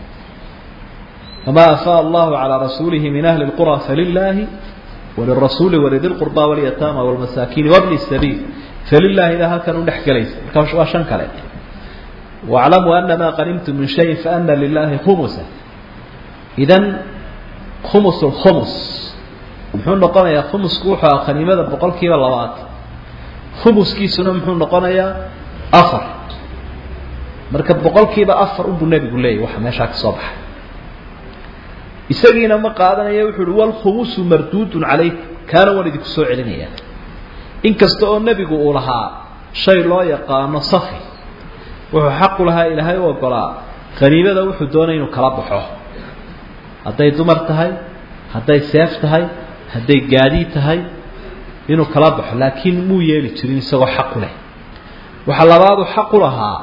famaa afaa allahu calaa rasuulihi min ahli lqura falilaahi walirasuuli walidi lqurba walyataama walmasaakiini wabni sabiil falilaahi ilaa halkan u dhex gelaysa marka waa shan kale waclamuu ana maa qanimtum min shayin faana lilahi khumusa idan khumus lkhumus muxuu noqonayaa khumusku wuxuu aha qaniimada boqol kiiba labaatan khumuskiisuna muxuu noqonayaa afar marka boqol kiiba afar unbuu nebigu leeyahy waxa meeshaa ka soo baxay isagiina ma qaadanaya wuxuu uhi walkhumusu marduudun calayk kaana waan idinku soo celinaya inkasta oo nebigu uu lahaa shay loo yaqaano safi wuxuu xaqu lahaa ilaahay u ogolaa qaniimada wuxuu doonay inuu kala baxo hadday dumar tahay hadday seef tahay hadday gaadiid tahay inuu kala baxo laakiin muu yeeli jirin isagoo xaqu leh waxaa labaadu xaqu lahaa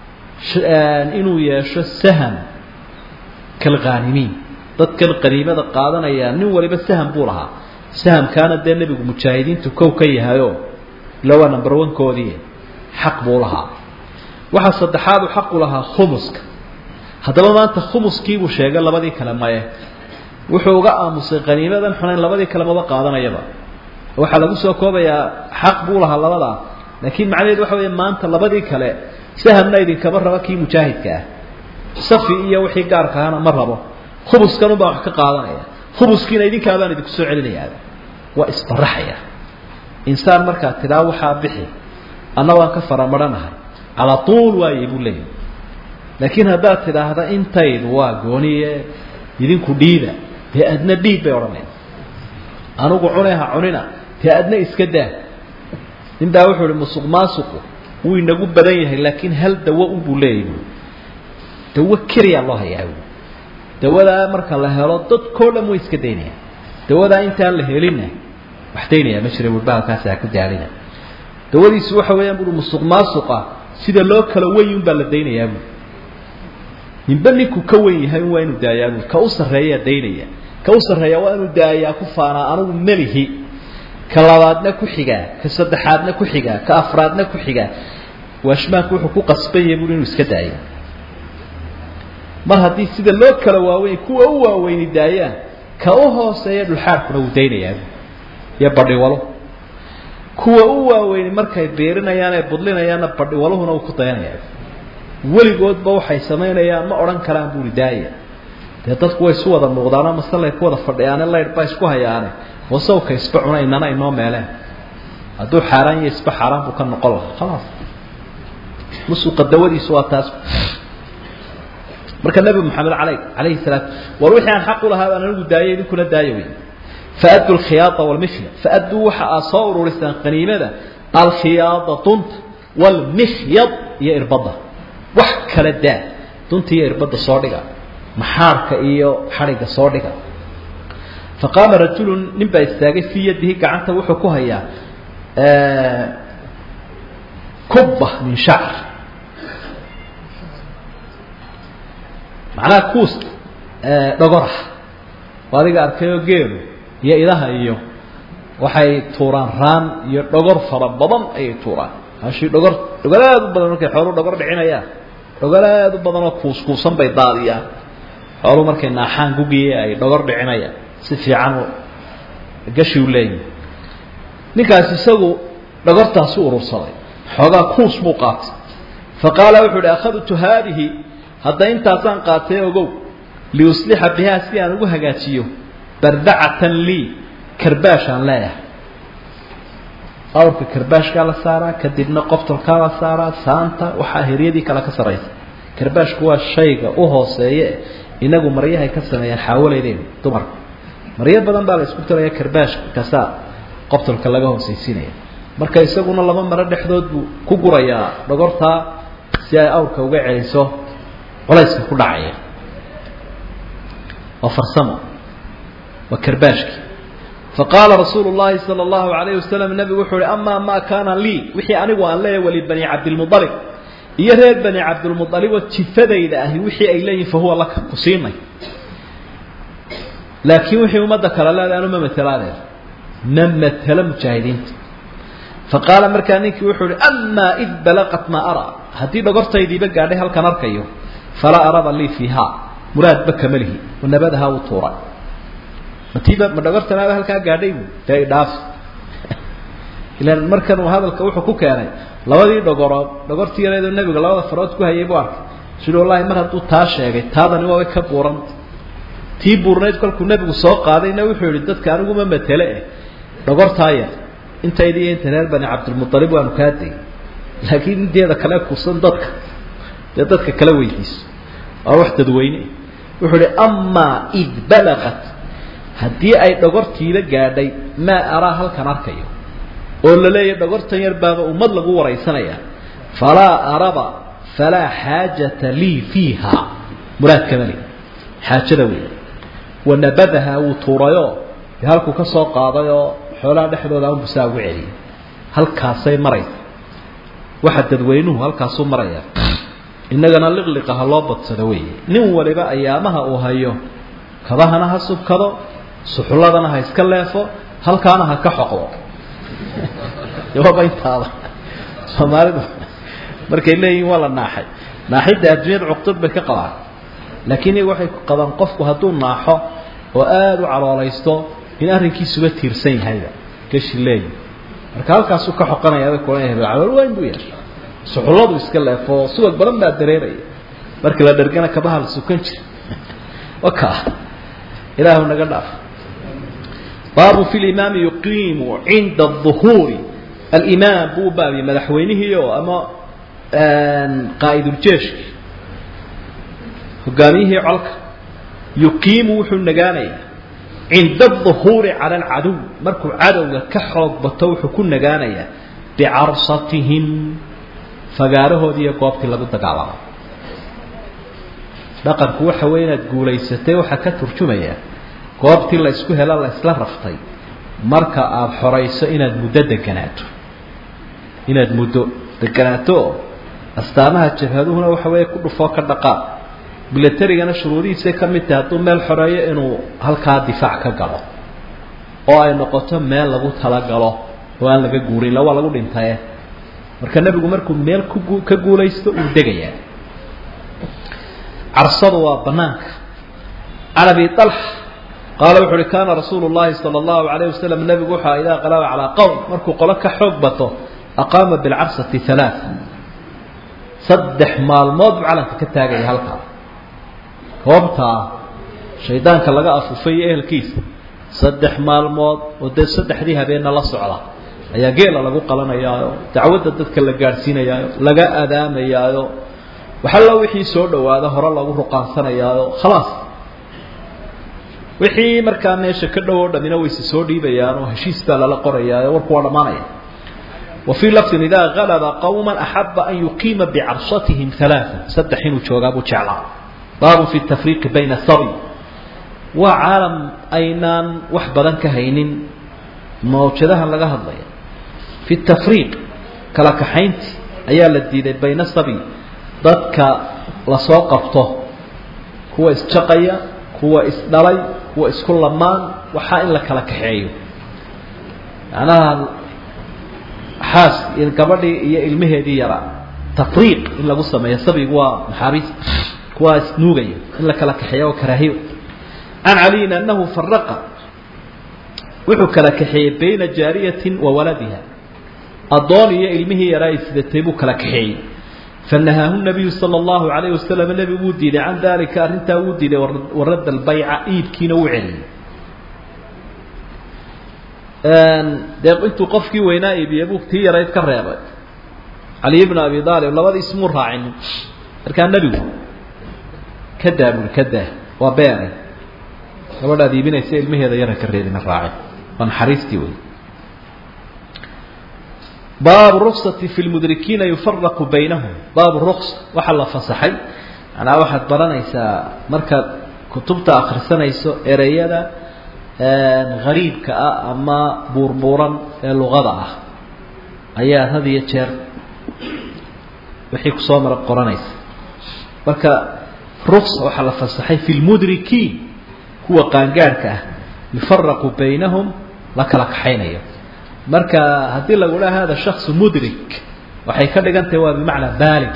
inuu yeesho saham kalkhaanimiin dadkan qaniimada qaadanaya nin waliba saham buu lahaa sahamkaana dee nebigu mujaahidiintu kow ka yahayoo ila waa number one-koodii xaq buu lahaa waxaa saddexaadu xaqu lahaa khumuska haddaba maanta khumuskiibuu sheegay labadii kale maye wuxuu uga aamusay qaniimadan xunayn labadii kale maba qaadanayaba waxaa lagu soo koobayaa xaq buu lahaa labadaa laakiin macnaheed waxa weeye maanta labadii kale sahamna idinkama rabo kii mujaahidka ah safi iyo wixii gaarka ahana ma rabo khubuskanun baa wax ka qaadanaya khubuskiina idinkaabaan idinku soo celinayaa waa isbaraxaya insaan markaa tidhaa waxaa bixi anna waan ka faramarhanahay calaa tuul waaye buu leeyahy laakiin haddaad tidhaahda intaydu waa gooniye idinku dhiida dee adna dhiid bay odhanaya anugu cune ha cunina dee adna iska daa nin baa wuxuu ihi musuq maasuqu wuu inagu badan yahay laakiin hal dawo unbuu leeyahy bu dawo keliyaa loo hayaa bu dawadaa marka la helo dadkao dhan way iska daynayaan dawadaa intaan la helinna wax daynayaa ma jira wurbahalkaasi ha ku daalina dawadiisu waxa weeyaan bui musuq maasuqa sida loo kala weyn unbaa la daynayaa bu ninba ninku ka wen yahay waa inuu daayaa bu ka u sarreeyaa daynaya ka u sarreeya waa inuu daayaa ku faanaa anigu melihi ka labaadna ku xigaa ka saddexaadna ku xigaa ka afraadna ku xigaa waashmaanku wuxuu ku qasban yahay bui inuu iska daayo mar haddii sida loo kala waaweyn kuwa u waaweyni daayaan ka u hooseeya dhulxaarkuna wuu daynayaa iyo badhiwalo kuwa u waaweyni markay biirinayaan ee budlinayaanna badhiwaluhuna uu ku dayanayaa weligoodba waxay samaynayaan ma odhan karaan buuri daaya dee dadku way isu wada muuqdaano masalay ku wada fadhiyaane laydh baa isku hayaane wasawka isba cuna inana inoo meeleen hadduu xaaraan iyo isba xaaraan buu ka noqon lahaa khalaas musuqa dawadiisu waa taas marka nebi moxamed alay alayhi salaatu war wixii aan xaq u lahaa baan anigu daayay idinkuna daaya wey faaddu alkhiyaada walmihya faadduu waxa aad soo ururisaan qaniimada alkhiyaada dunta walmikhyad iyo irbadda wax kala daa dunta iyo irbadda soo dhiga maxaarka iyo xadhigga soo dhiga faqaama rajulu nin baa istaagay fii yadihi gacanta wuxuu ku hayaa kubba min shacr macnaha kuus dhogorah adiga arkayoo geelu iyo idaha iyo waxay tuuraan raan iyo dhogor fara badan ayay tuuraan hashii dhogor dhogor aada u badan markay xooluu dhogor dhicinayaan dhogor aada u badan oo kuuskuusan bay daadiyaan xooluu markay naaxaan gugiye ay dhogor dhicinayaan si fiican gashi u leeyihi ninkaas isagu dhogortaasi urursaday xoogaa kuus buu qaatay fa qaala wuxuu uhi akhadtu haadihi hadda intaasaan qaatay ogow liuslixa bihaa si aan ugu hagaajiyo bardacatan lii karbaashaan leeyahay awrka karbaashkaa la saaraa kadibna qoftolkaa la saaraa saanta waxaa heryadii kale ka saraysa karbaashku waa shayga u hooseeye inagu maryahay ka sameeyaan xaawaleydeynu dumarka maryo badan baa la isku tiraya karbaashka kasaa qoftolka laga hoosaysiinaya marka isaguna laba maro dhexdood buu ku gurayaa dhogortaa si ay awrka uga celiso culayska ku dhacaya waa farsamo waa karbaashki faqaala rasuulu llahi sala allahu alayhi wasalam nebigu wuxuu uhi amaa maa kaana lii wixii anigu aan leeyahay wali bani cabdilmualib iyo reer bani cabdilmualib oo jifadayda ahi wixii ay leeyihin fahuwa laka ku siinay laakiin wixii ummadda kale leedahay anu ma matelaadeen ma matelo mujaahidiinta faqaala markaa ninkii wuxuu uhi amaa id balaqat maa araa haddii dhogortaydiiba gaadhay halkan arkayo falaa araba lii fiiha muraadba kama lihi wanabadahaa uu tuuray matiiba ma dhogortanaaba halkaa gaadhay bu dee idhaaf ilan markan uu hadalka wuxuu ku keenay labadii dhogorood dhogortii yareedoo nebiga labada farood ku hayay buu arkay sui wallahi mar hadduu taa sheegay taadani waabay ka buuranta tii buurnayd kolkuu nebigu soo qaadayna wuxuu yihi dadka aniguma matele eh dhogortaa yar intaydi iyo inta reer bani cabdilmualib waanu kaa degay laakiin inteeda kale kursan dadka dee dadka kala weydiiso waa wax dadweyne wuxuu ihi amaa id balaqat haddii ay dhogortiiba gaadhay maa araa halkan arkayo oo la leeyahy dhogortan yar baaba ummad lagu waraysanaya falaa araba falaa xaajata lii fiiha muraad kama li xaajada wey wanabadaha wuu tuurayoo dee halkuu ka soo qaadayoo xoolaha dhexdooda an busaa ugu celiyay halkaasay maraysa waxa dadweynuhu halkaasuu maraya innagana liqliqa ha loo badsado weeye nin waliba ayaamaha uu hayo kabahana ha subkado suxulladana ha iska leefo halkaana ha ka xoqdo jawaaba intaada soomaalidu markay leeyihin waa la naaxay naaxidda adduunyada cuqdad bay ka qabaan laakiin iyagu waxay qabaan qofku hadduu naaxo oo aada u caloolaysto in arrinkiisuba tiirsan yahayba gashi leeyi marka halkaasuu ka xoqanayaabay kula calool weyn buu yeeshay suxulladu iska leefo subag badan baa dareeraya markii la dhergana kabaha la sukan jira waka ilaahu naga dhaaf baabu fi limaami yuqiimu cinda aduhuuri alimaam buu baabi madaxweynihii oo ama qaa'iduljeeshki hogaamiyihii colka yuqiimu wuxuu nagaanaya cinda aduhuuri cala alcaduw markuu cadowga ka xoog bato wuxuu ku nagaanayaa bicarsatihim fagaarahoodii iyo goobtii lagu dagaalamo dhaqanku waxa weeye inaad guulaysatay waxaa ka turjumaya goobtii la ysku helo la ysla raftay marka aada xorayso inaad muddo deganaato inaad muddo deganaato oo astaamaha jabhaduhuna waxa weeye ku dhufoo ka dhaqaaq milatarigana shuruudihiisay ka mid tahay hadduu meel xoreeyo inuu halkaa difaac ka galo oo ay noqoto meel lagu talagalo oo aan laga guurin ila waa lagu dhintaye marka nebigu markuu meel ku ka guulaysto uu degayaa carsadu waa banaanka can abi alxa qaala wuxu uhi kaana rasuulu llahi sala allahu alayh wasalam nebigu wuxua idaa qalaba calaa qowm markuu qolo ka xoog bato aqaama bilcarsati halaaa saddex maalmood buu calanka ka taagaya halkaa goobtaa shaydaanka laga afufay iyo ehelkiisa saddex maalmood oo dee saddexdii habeenna la socda ayaa geela lagu qalanayaayo dacwadda dadka la gaadhsiinayaayo laga adaamayaayo waxalla wixii soo dhawaada hore lagu ruqaansanayaayo khalaas wixii markaa meesha ka dhow oo dhamina wayse soo dhiibayaanoo heshiis baa lala qorayaayo warku waa dhammaanaya wa fii lafdin idaa galaba qowma axaba an yuqiima bicarsatihim halaaa saddex inuu joogaa buu jeclaa baabun fi tafriiqi bayna sabi waa caalam aynaan wax badan ka haynin mawjadahan laga hadlaya fi tafriiq kala kaxaynti ayaa la diiday bayna sabi dadka lasoo qabto kuwa isjaqaya kuwa isdhalay kuwa isku lamaan waxaa in la kala kaxeeyo macnaha xaas gabadhii iyo ilmaheedii yaraa tafriiq in lagu sameeyo sabigu waa maxaabiis kuwaa isnuugaya in la kala kaxeeyo oo karaahiyo can caliyin anahu faraqa wuxuu kala kaxeeyey bayna jaariyatin wa waladiha addoon iyo ilmihii yaraa ay sidatay buu kala kaxeeyey fanahaahu nabiyu sala allahu calayhi wasalam nebigu wuu diiday can dalika arrintaa wuu diiday waradda albayca iibkiina wuu celiyey dee intuu qofkii weynaa iibiyey buu tii yarayd ka reebay caliy bnu abi aalib labadii ismuu raacinin markaa nebigu ka daa buri ka daa waa beere gabadhaad iibinaysa ilmaheeda yara ka reebina raacin waa naxariistii wey baabu ruksati fi lmudrikiina yufaraqu baynahum baabu ruksa waxaa la fasaxay manaa waxaad baranaysaa markaad kutubta akrisanayso ereyada hariibka ah ama buurbuuran ee luqada ah ayaa had iyo jeer wixii kusoo mara qoranaysa marka ruksa waxaa la fasaxay fi lmudrikiin kuwa qaangaarhka ah yufaraqu baynahum la kala kaxaynayo marka haddii lagu dhaha hada shaksu mudrik waxay ka dhigan tahay waa bimacnaa baalig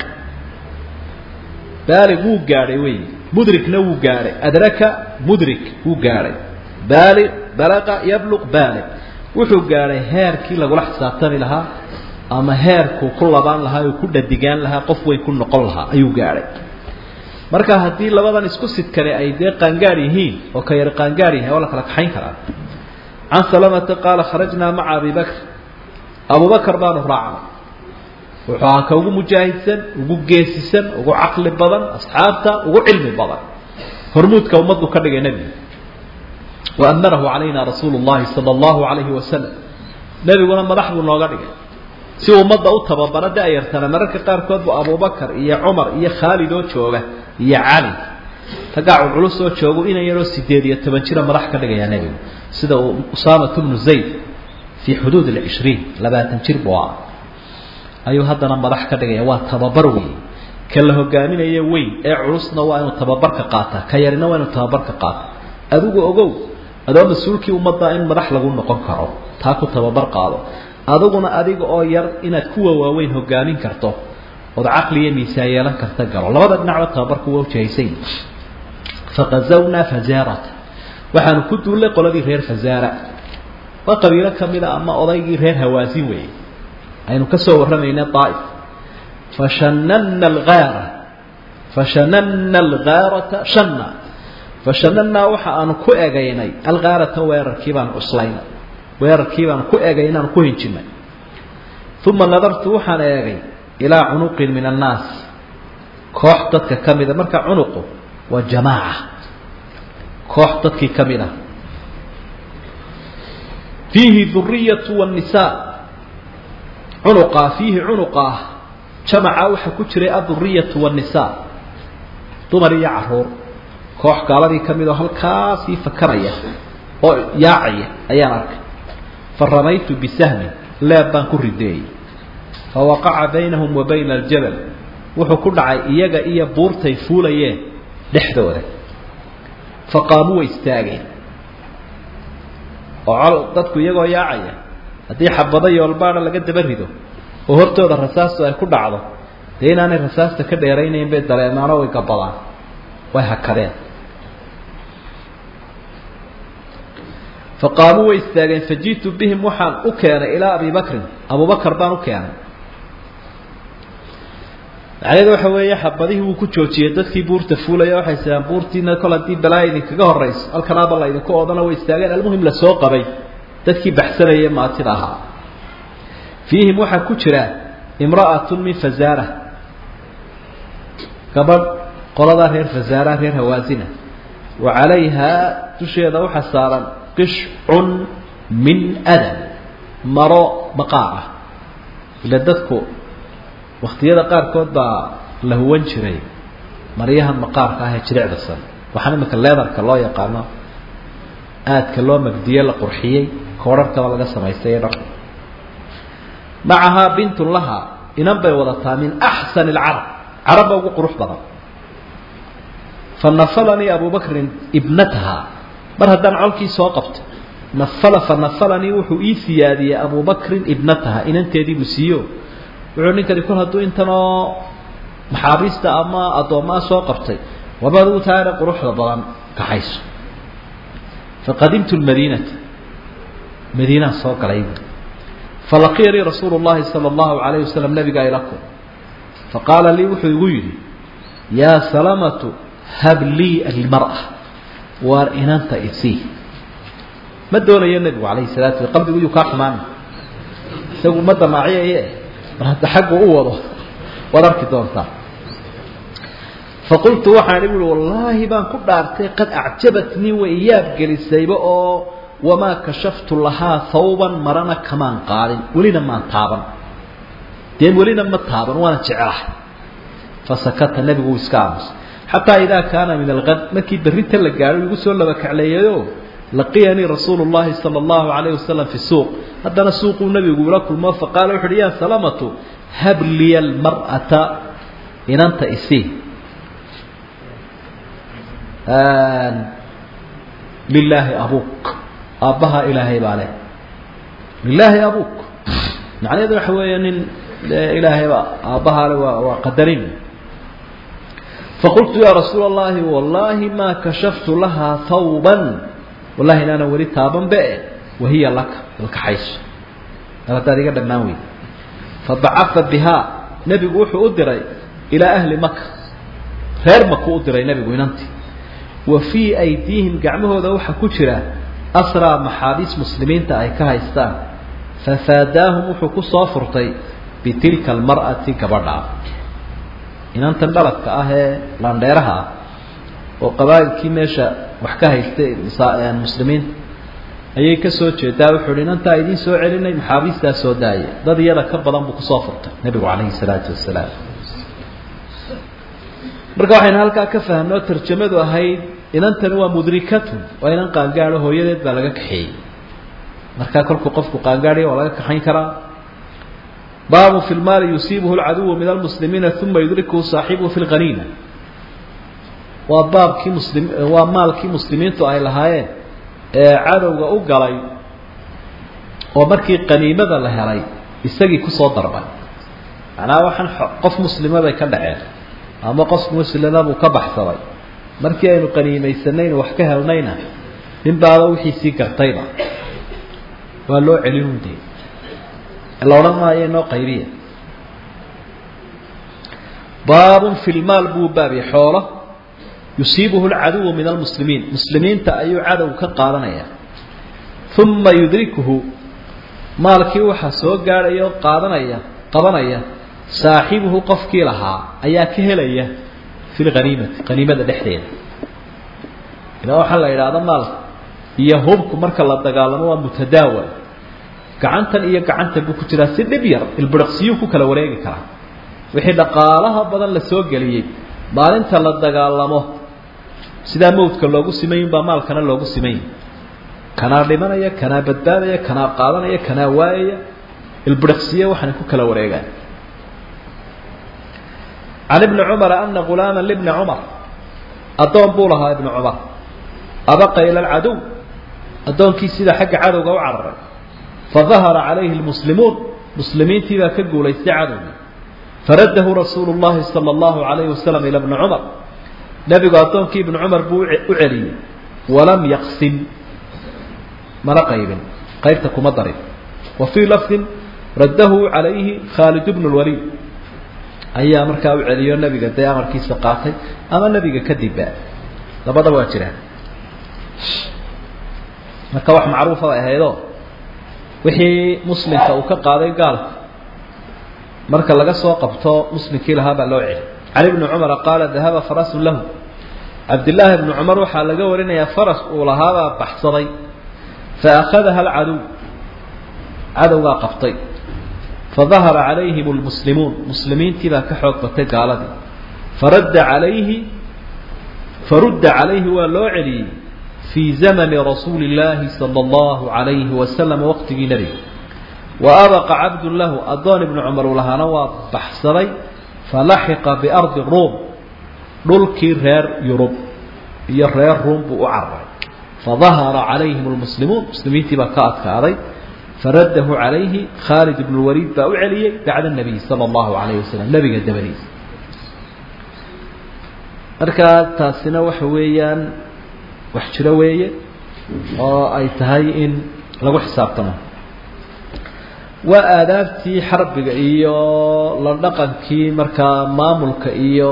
baalig wuu gaadhay wey mudrikna wuu gaadhay adraka mudrik wuu gaadhay baalig balaqa yabluq baalig wuxuu gaadhay heerkii lagula xisaabtami lahaa ama heerkuu ku labaan lahaa oo ku dhadigaan lahaa qof weyn ku noqon lahaa ayuu gaadhay marka haddii labadan isku sidkane ay dee qaangaar yihiin oo ka yar qaangaar yahay waa la kala kaxayn karaa can salamata qaala kharajnaa maca abi bakr abubakar baanu raacnay wuxuu ahaa ka ugu mujaahidsan ugu geesisan ugu caqli badan asxaabta ugu cilmi badan hormuudka ummaddu ka dhigay nebigu wa amarahu calayna rasuulu llahi sala allahu calayhi wasalam nebiguna madax buu nooga dhigay si ummadda u tababara da-yartana mararka qaarkood bu abubakar iyo cumar iyo khaalid oo jooga iyo cali raggaa culculus oo joogu inan yaroo sideed iyo toban jira madax ka dhigayaa nebigu sida uu usaamatu bnu zayd fii xuduud alcishriin labaatan jir buu ah ayuu haddana madax ka dhigaya waa tababar weyn ka la hogaaminayo weyn ee culusna waa inuu tababarka qaataa ka yarina waa inuu tababarka qaata adigu ogow adoo mas-uulkii ummadda in madax lagu noqon karo taa ku tababar qaado adiguna adiga oo yar inaad kuwa waaweyn hogaamin karto ood caqli iyo miisaan yeelan karta galo labada dhinacba tababarku waa ujahaysay faqazawnaa fazaarata waxaanu ku duullay qoladii reer fazaara waa qabiilo ka mid a ama odaygii reer hawaasin weeye aynu ka soo warramayna daa'if fashananna algaara fashananna algaarata shanna fashanannaa waxa aanu ku egaynay algaarata weerarkii baanu cuslaynay weerarkii baanu ku egay inaanu ku hinjinnay uma nadartu waxaan eegay ilaa cunuqin min annaas koox dadka ka mida marka cunuqu waa jamaaca koox dadkii ka mid ah fiihi duriyatu wanisaa cunuqaa fiihi cunuqaa jamaca waxaa ku jiray aduriyatu wanisaa dumar iyo caruur koox gaaladii ka mid oo halkaasii fakaraya oo yaacaya ayaan arkay fa ramaytu bisahmin leeb baan ku rideeyey fa waqaca baynahum wa bayna aljabal wuxuu ku dhacay iyaga iyo buurtay fuulayeen dhexdooda fa qaamuu way istaageen oo col dadku iyagoo yaacaya haddii xabado yoolbaadha laga daba rido oo hortooda rasaastu ay ku dhacdo dee inaanay rasaasta ka dheeraynayn bay dareemaano way gabadaan way hakadeen fa qaamuu way istaageen faji'tu bihim waxaan u keenay ilaa abi bakrin abubakar baan u keenay macnaheedu waxa weeye xabadihii wuu ku joojiyey dadkii buurta fuulaya waxay sahaan buurtiina kol haddii balaa idinkaga horayso halkanaaba la ydinku oodana way istaageen almuhim la soo qabay dadkii baxsanaya maatida ahaa fiihim waxaa ku jira imra'atun min fazaara gabadh qoladaa reer fazaara reer hawaasina wa calayhaa dusheeda waxaa saaran qishcun min adam maro maqaar ah ila dadku waktiyada qaarkood baa la huwan jiray maryahan maqaarka ah ee jirecdasan waxaan imika leedarka loo yaqaano aadka loo magdiye la qurxiyey koodharkaba laga samaystay ee dhar macahaa bintun lahaa inan bay wadataa min axsani alcarab carabba ugu qurux badan fa nafalanii abu bakrin ibnataha mar haddaan colkii soo qabto nafala fa nafalanii wuxuu ii siyaadiyey abu bakrin ibnataha inanteediibuu siiyo wuxuu ninkani kol hadduu intanoo maxaabiista ama addoommaa soo qabtay waba adigu taana quruxda badan kaxayso faqadimtu lmadiinata madiinaan soo galay falaqiyanii rasuulu llahi sala allahu calayh wasalam nabiga ilakum faqaala lii wuxuu igu yidhi yaa salamatu hab lii almar'a waar inanta isii ma doonayo nebigu calayhi salatu sla qalbigu yuu kaa xumaana isagu ma damaaciyaye mar hadda xaggu u wado waad arki doontaa faqultu waxaan ihi ui wallaahi baan ku dhaartay qad acjabatnii way yaab gelisayba oo wamaa kashaftu lahaa hawban marana kamaan qaadin welina maan taaban dee welina ma taaban waana jecelahay fasakata nebigu uu iska aamusay xataa idaa kaana min alqad markii berrinta la gaadho igu soo laba kacleeyayo laqiyanii rasuulu llahi sala allahu calayh wasalam fi suuq haddana suuquu nebigu ila kulmo faqaala wuxu uhi yaa salamatu hab liya almar'ata inanta isii lilaahi abuk aabbaha ilaahay baa leh lilaahi abuk macnaheedu waxa weeye nin ilaahayba aabbaha le waa waa qadarin faqultu yaa rasuula allahi wallaahi maa kashaftu lahaa hawban wallahi inaanan weli taaban be wahiya laka alkaxayso mar haddaad iga dhammaan weyd fabacaa bihaa nebigu wuxuu u diray ilaa ahli maka reer maku u diray nebigu inantii wa fii aydiihim gacmahooda waxaa ku jira asraa maxaabiis muslimiinta ay ka haystaan fafaadaahum wuxuu ku soo furtay bitilka almar'ati gabadhaa inantan dhaladka ah ee laandheeraha ah oo qabaa'ilkii meesha wax ka haystay muslimiinta ayay ka soo jeedaa wuxuu uhi inantaa idiin soo celinay maxaabiistaa soo daaya dad iyada ka badan buu kusoo furtay nebigu calayhi salaatu wasalaam marka waxaynu halkaa ka fahamnoo tarjamadu ahayd inantani waa mudrikatun waa inan qaangaadho hooyadeed baa laga kaxeeyey markaa kolkuu qofku qaangaadhaya waa laga kaxayn karaa baabu fi lmaali yusiibuhu lcaduwu min almuslimiina uma yudrikuhu saaxibuhu fi lqaniina waa baabkii muslim waa maalkii muslimiintu ay lahaayeen ee cadowga u galay oo markii qaniimada la helay isagii kusoo darbay macnaha waxaan qof muslimaday ka dhaceen ama qof muslima buu ka baxsaday markii aynu qaniimaysanaynu wax ka helnayna nin baaba wixiisii gartayba waa loo celin dee la odhan maayo inoo qaybiya baabun fi lmaal buu baabi xoolo yusiibuhu lcaduwu min almuslimiin muslimiinta ayuu cadow ka qaadanaya uma yudrikuhu maalkii waxaa soo gaadhaya oo qaadanaya qabanaya saaxibuhu qofkii lahaa ayaa ka helaya fi lhaniimati haniimada dhexdeeda ilaa waxaa la yidhaahda maalka iyo hubku marka la dagaalamo waa mutadaawal gacantan iyo gacantan buu ku jiraa si dhib yar ilbiriqsiyuu ku kala wareegi karaa wixii dhaqaalaha badan la soo geliyey maalinta la dagaalamo sidaa mawdka loogu simayin baa maalkana loogu simayin kanaa dhimanaya kanaa badbaadaya kanaa qaadanaya kanaa waayaya ilbiriqsiye waxaana ku kala wareegaan can ibni cumara ana gulaama libni cumar addoon buu lahaa ibni cumar abaqa ila alcadow addoonkii sida xagga cadowga u cararay fadahara calayhi lmuslimuun muslimiintii baa ka guulaystay cadowgii faraddahu rasuulu llahi sala allahu calayhi wasalam ila bni cumar nebigu addoonkii ibni cumar buu u celiyey walam yaqsim mana qaybin qaybta kuma darin wa fii lafdin raddahu calayhi khaalid bnu lwaliid ayaa markaa u celiyo nebiga dee amarkiisa qaatay ama nebiga kadibba labada waa jiraan marka wax macruufa bay ahaydoo wixii muslimka uu ka qaaday gaalka marka laga soo qabto muslimkii lahaa baa loo celi can ibni cumara qaala dahaba farasun lahu cabdillaahi ibni cumar waxaa laga warinayaa faras uu lahaabaa baxsaday fa akhadaha alcadow cadowgaa qabtay fadahara calayhim lmuslimuun muslimiintii baa ka xoog batay gaaladii faradda calayhi farudda calayhi waa loo celiyey fii zamani rasuuli illaahi sala allahu calayhi wasalam waqtigii nebiga wa abaqa cabdun lahu addoon ibnu cumar uu lahaana waa baxsaday falaxiqa biardi ruum dhulkii reer yurub iyo reer ruum buu u cararay fadahara calayhim lmuslimuun muslimiintii baa ka adkaaday faraddahu calayhi khaalid ibnu lwaliid baa u celiyey bacda nabiy sala allahu calayhi wasalam nebiga dabadiisa markaa taasina waxa weeyaan wax jiro weeye oo ay tahay in lagu xisaabtamo waa aadaabtii xarbiga iyo la dhaqankii markaa maamulka iyo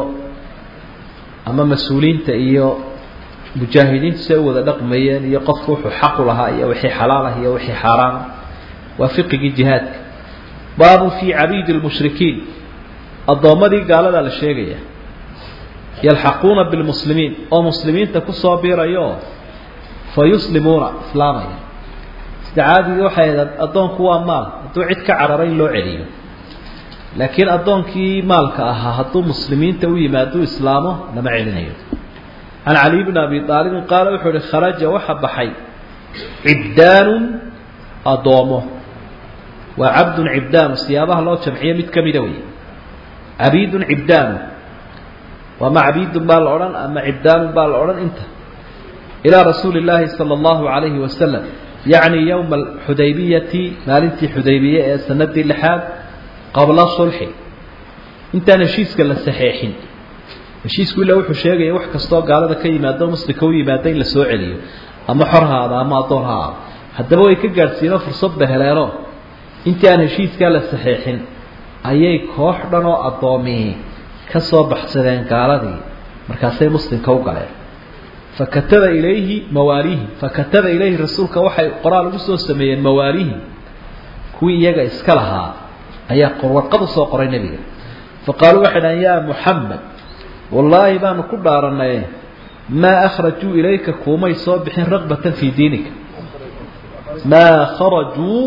ama mas-uuliyiinta iyo mujaahidiintu say u wada dhaqmayeen iyo qofku wuxuu xaqu lahaa iyo wixii xalaal ah iyo wixii xaaraam waa fiqigii jihaadka baabu fii cabiidi lmushrikiin addoommadii gaaladaa la sheegaya yalxaquuna bilmuslimiin oo muslimiinta kusoo biirayo fa yuslimuuna islaamaya sida caadiga waxay ahayd addoonku waa maal hadduu cid ka cararay in loo celiyo laakiin addoonkii maalka ahaa hadduu muslimiinta u yimaado islaamo lama celinayo can cali bni abi aalibin qaala wuxuu ihi kharaja waxa baxay cibdaanun addoomo waa cabdun cibdaanu siyaabaha loo jamciyo mid ka mida wey cabiidun cibdaanu ama cabiidun baa la odhan ama cibdaanun baa la odhan inta ilaa rasuuli illaahi sala allahu calayhi wasalam yacni yowma alxudaybiyati maalintii xudaybiye ee sanadii lixaad qabla sulxi intaan heshiiska la saxeexin heshiisku ilaa wuxuu sheegaya wax kastoo gaalada ka yimaado muslimka u yimaada in la soo celiyo ama xor ha aada ama addoon ha aado haddaba way ka gaadhsiino fursadba heleeno intii aan heshiiskaa la saxeexin ayay koox dhan oo addoomihi ka soo baxsadeen gaaladii markaasay muslimka u galeen fakataba ilayhi mawaalihi fakataba ilayhi rasuulka waxay qoraal ugu soo sameeyeen mawaalihi kuwii iyaga iska lahaa ayaa warqad u soo qoray nebiga faqaaluu waxay dhahan yaa muxamed wallaahi baanu ku dhaaranaye maa akhrajuu ilayka kuumay soo bixin raqbatan fii diinika maa kharajuu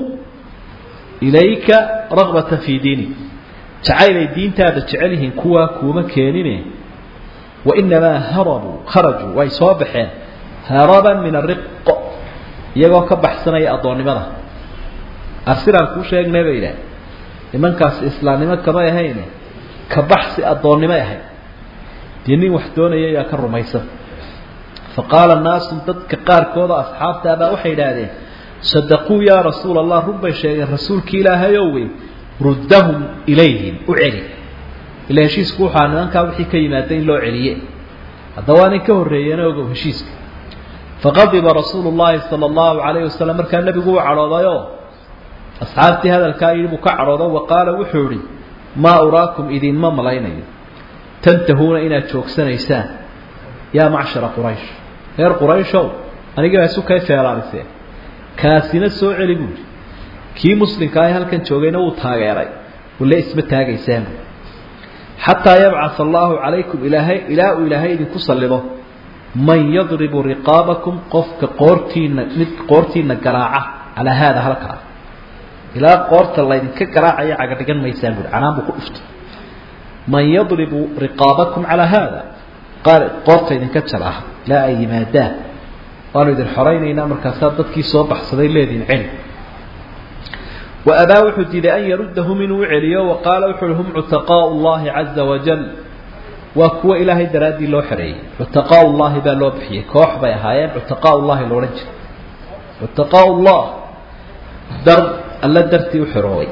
ilayka raqbatan fii diinika jacaylay diintaada jecel yihiin kuwaa kuuma keenine wainamaa harabuu kharajuu way soo baxeen haraban min ariqo iyagoo ka baxsanaya addoonnimada arsilaan kuu sheegnay bay idhaah nimankaasi islaamnimo kamay ahayne ka baxsi addoonnimay ahayd dee nin wax doonaya ayaa ka rumaysan fa qaala naasu dadka qaarkooda asxaabtaabaa waxay idhaahdeen sadaquu yaa rasuula allah run bay sheegeen rasuulkii ilaahayow wey ruddahum ilayhim u celi ila heshiisku waxaa nimankaa wixii ka yimaada in loo celiye haddaba waa nin ka horreeyeen ogow heshiiska faqadiba rasuulu llaahi sala allahu calayhi wasalam markaa nebigu uu cadhoodayoo asxaabtii hadalkaa yidhi buu ka cadhoodo wa qaala wuxuu idhi maa uraakum idinma malaynayo tantahuuna inaad joogsanaysaan yaa macshara quraysh reer qurayshow anigii baa isu kay feelaaniseen kaasina soo celi buuhi kii muslimka ah halkan joogayna wuu taageeray wale isma taagaysaan xataa yabcaa allaahu calaykum ilaahay ilaa uu ilaahay idinku sallido man yadribu riqaabakum qofka qoortiina mid qoortiina garaaca calaa haada halkaa ilaa qoorta laydinka garaacaya cagadhigan maysaan buui canaan buu ku dhuftay man yadribu riqaabakum calaa haada qaar qoorta idinka jalaa ilaa ay yimaadaan waanu idin xoraynaynaa markaasaa dadkii soo baxsaday leediin celi wa abaa wuxuu diiday an yarudahum inuu u celiyo wa qaala wuxu uhi hum cutaqaau llahi caza wajal waa kuwa ilaahay daraaddii loo xereeyey cutaqaau llahi baa loo bixiyey koox bay ahaayeen cutaqaau llahi loodhan jiray cutaqaau llah dar alla dartii u xeroobay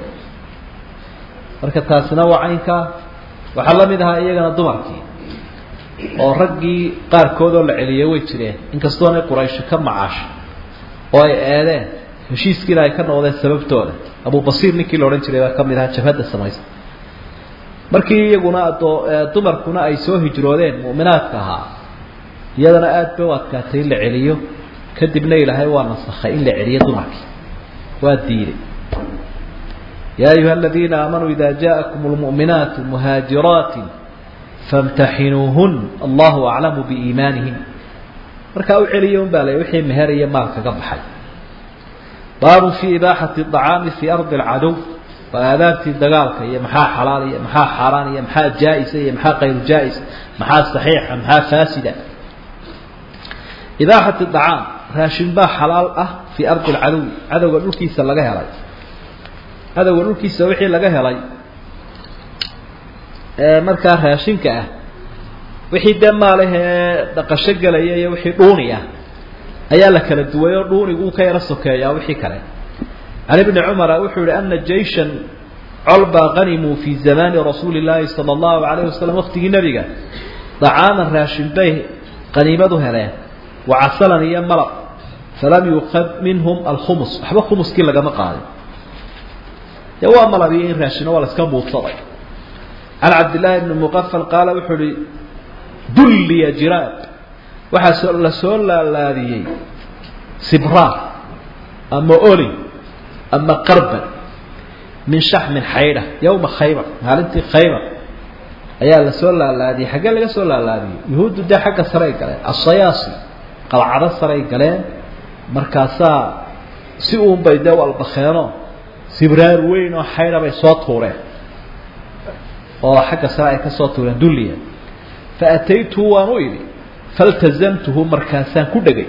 marka taasina waa caynkaa waxaa la mid ahaa iyagana dumarkii oo raggii qaarkoodoo la celiyay way jireen inkastoonay quraysho ka macaashay oo ay eedeen heshiiskiina ay ka noqdeen sababtooda abubasiir ninkii la odhan jiray baa ka mid ahaa jabhadda samaysta markii iyaguna adoo dumarkuna ay soo hijroodeen mu'minaadka ahaa iyadana aada bay u adkaatay in la celiyo kadibna ilaahay waa nasakhay in la celiyo dumarkii waa diiday yaa ayuha aladiina aamanuu ida jaaءakum اlmuؤminaatu muhaajiraati famtaxinuuhun allahu aclamu biiimaanihin markaa u celiya un baa la wixii meher iyo maal kaga baxay baabun fii ibaaxati acaami fii ardi alcadow waa aadaabtii dagaalka iyo maxaa xalaal iyo maxaa xaaraan iyo maxaa jaa-isa iyo maxaa kayru jaa-is maxaa saxiixa maxaa faasida ibaaxat dacaam raashin baa xalaal ah fii ardi alcadowi cadowga dhulkiisa laga helay cadowga dhulkiisa wixii laga helay ee markaa raashinka ah wixii dee maalahee dhaqasho gelaya iyo wixii dhuuni ah ayaa la kala duway oo dhuunigu uu ka yaro sokeeyaa wixii kale can ibni cumara wuxuu yihi ana jayshan colbaa qanimuu fii zamaani rasuuli llaahi sala allahu alayhi wasalam waqtigii nebiga dacaaman raashin bay qaniimadu heleen wa casalan iyo malab falam yuqad minhum alkhumus waxba khumuskii lagama qaadin dee waa malab iyo in raashino waa la iska buudsaday can cabdillaahi bni muqafal qaala wuxuu ihi dulliya jiraab waxaa la soo laalaadiyey sibraar ama oli ama qarban min shaxmin xaydha yowma khaybar maalintii khaybar ayaa la soo laalaadiyey xaggee laga soo laalaadiyey yuhuuddu dee xagga saray galeen asayaasi qalcado saray galeen markaasaa si uunbay dee walbakeeno sibraar weyn oo xaydha bay soo tuureen oo xagga sare ay ka soo tuureen dulliya fa ataytuhu waan u idhi faltazamtuhu markaasaan ku dhegay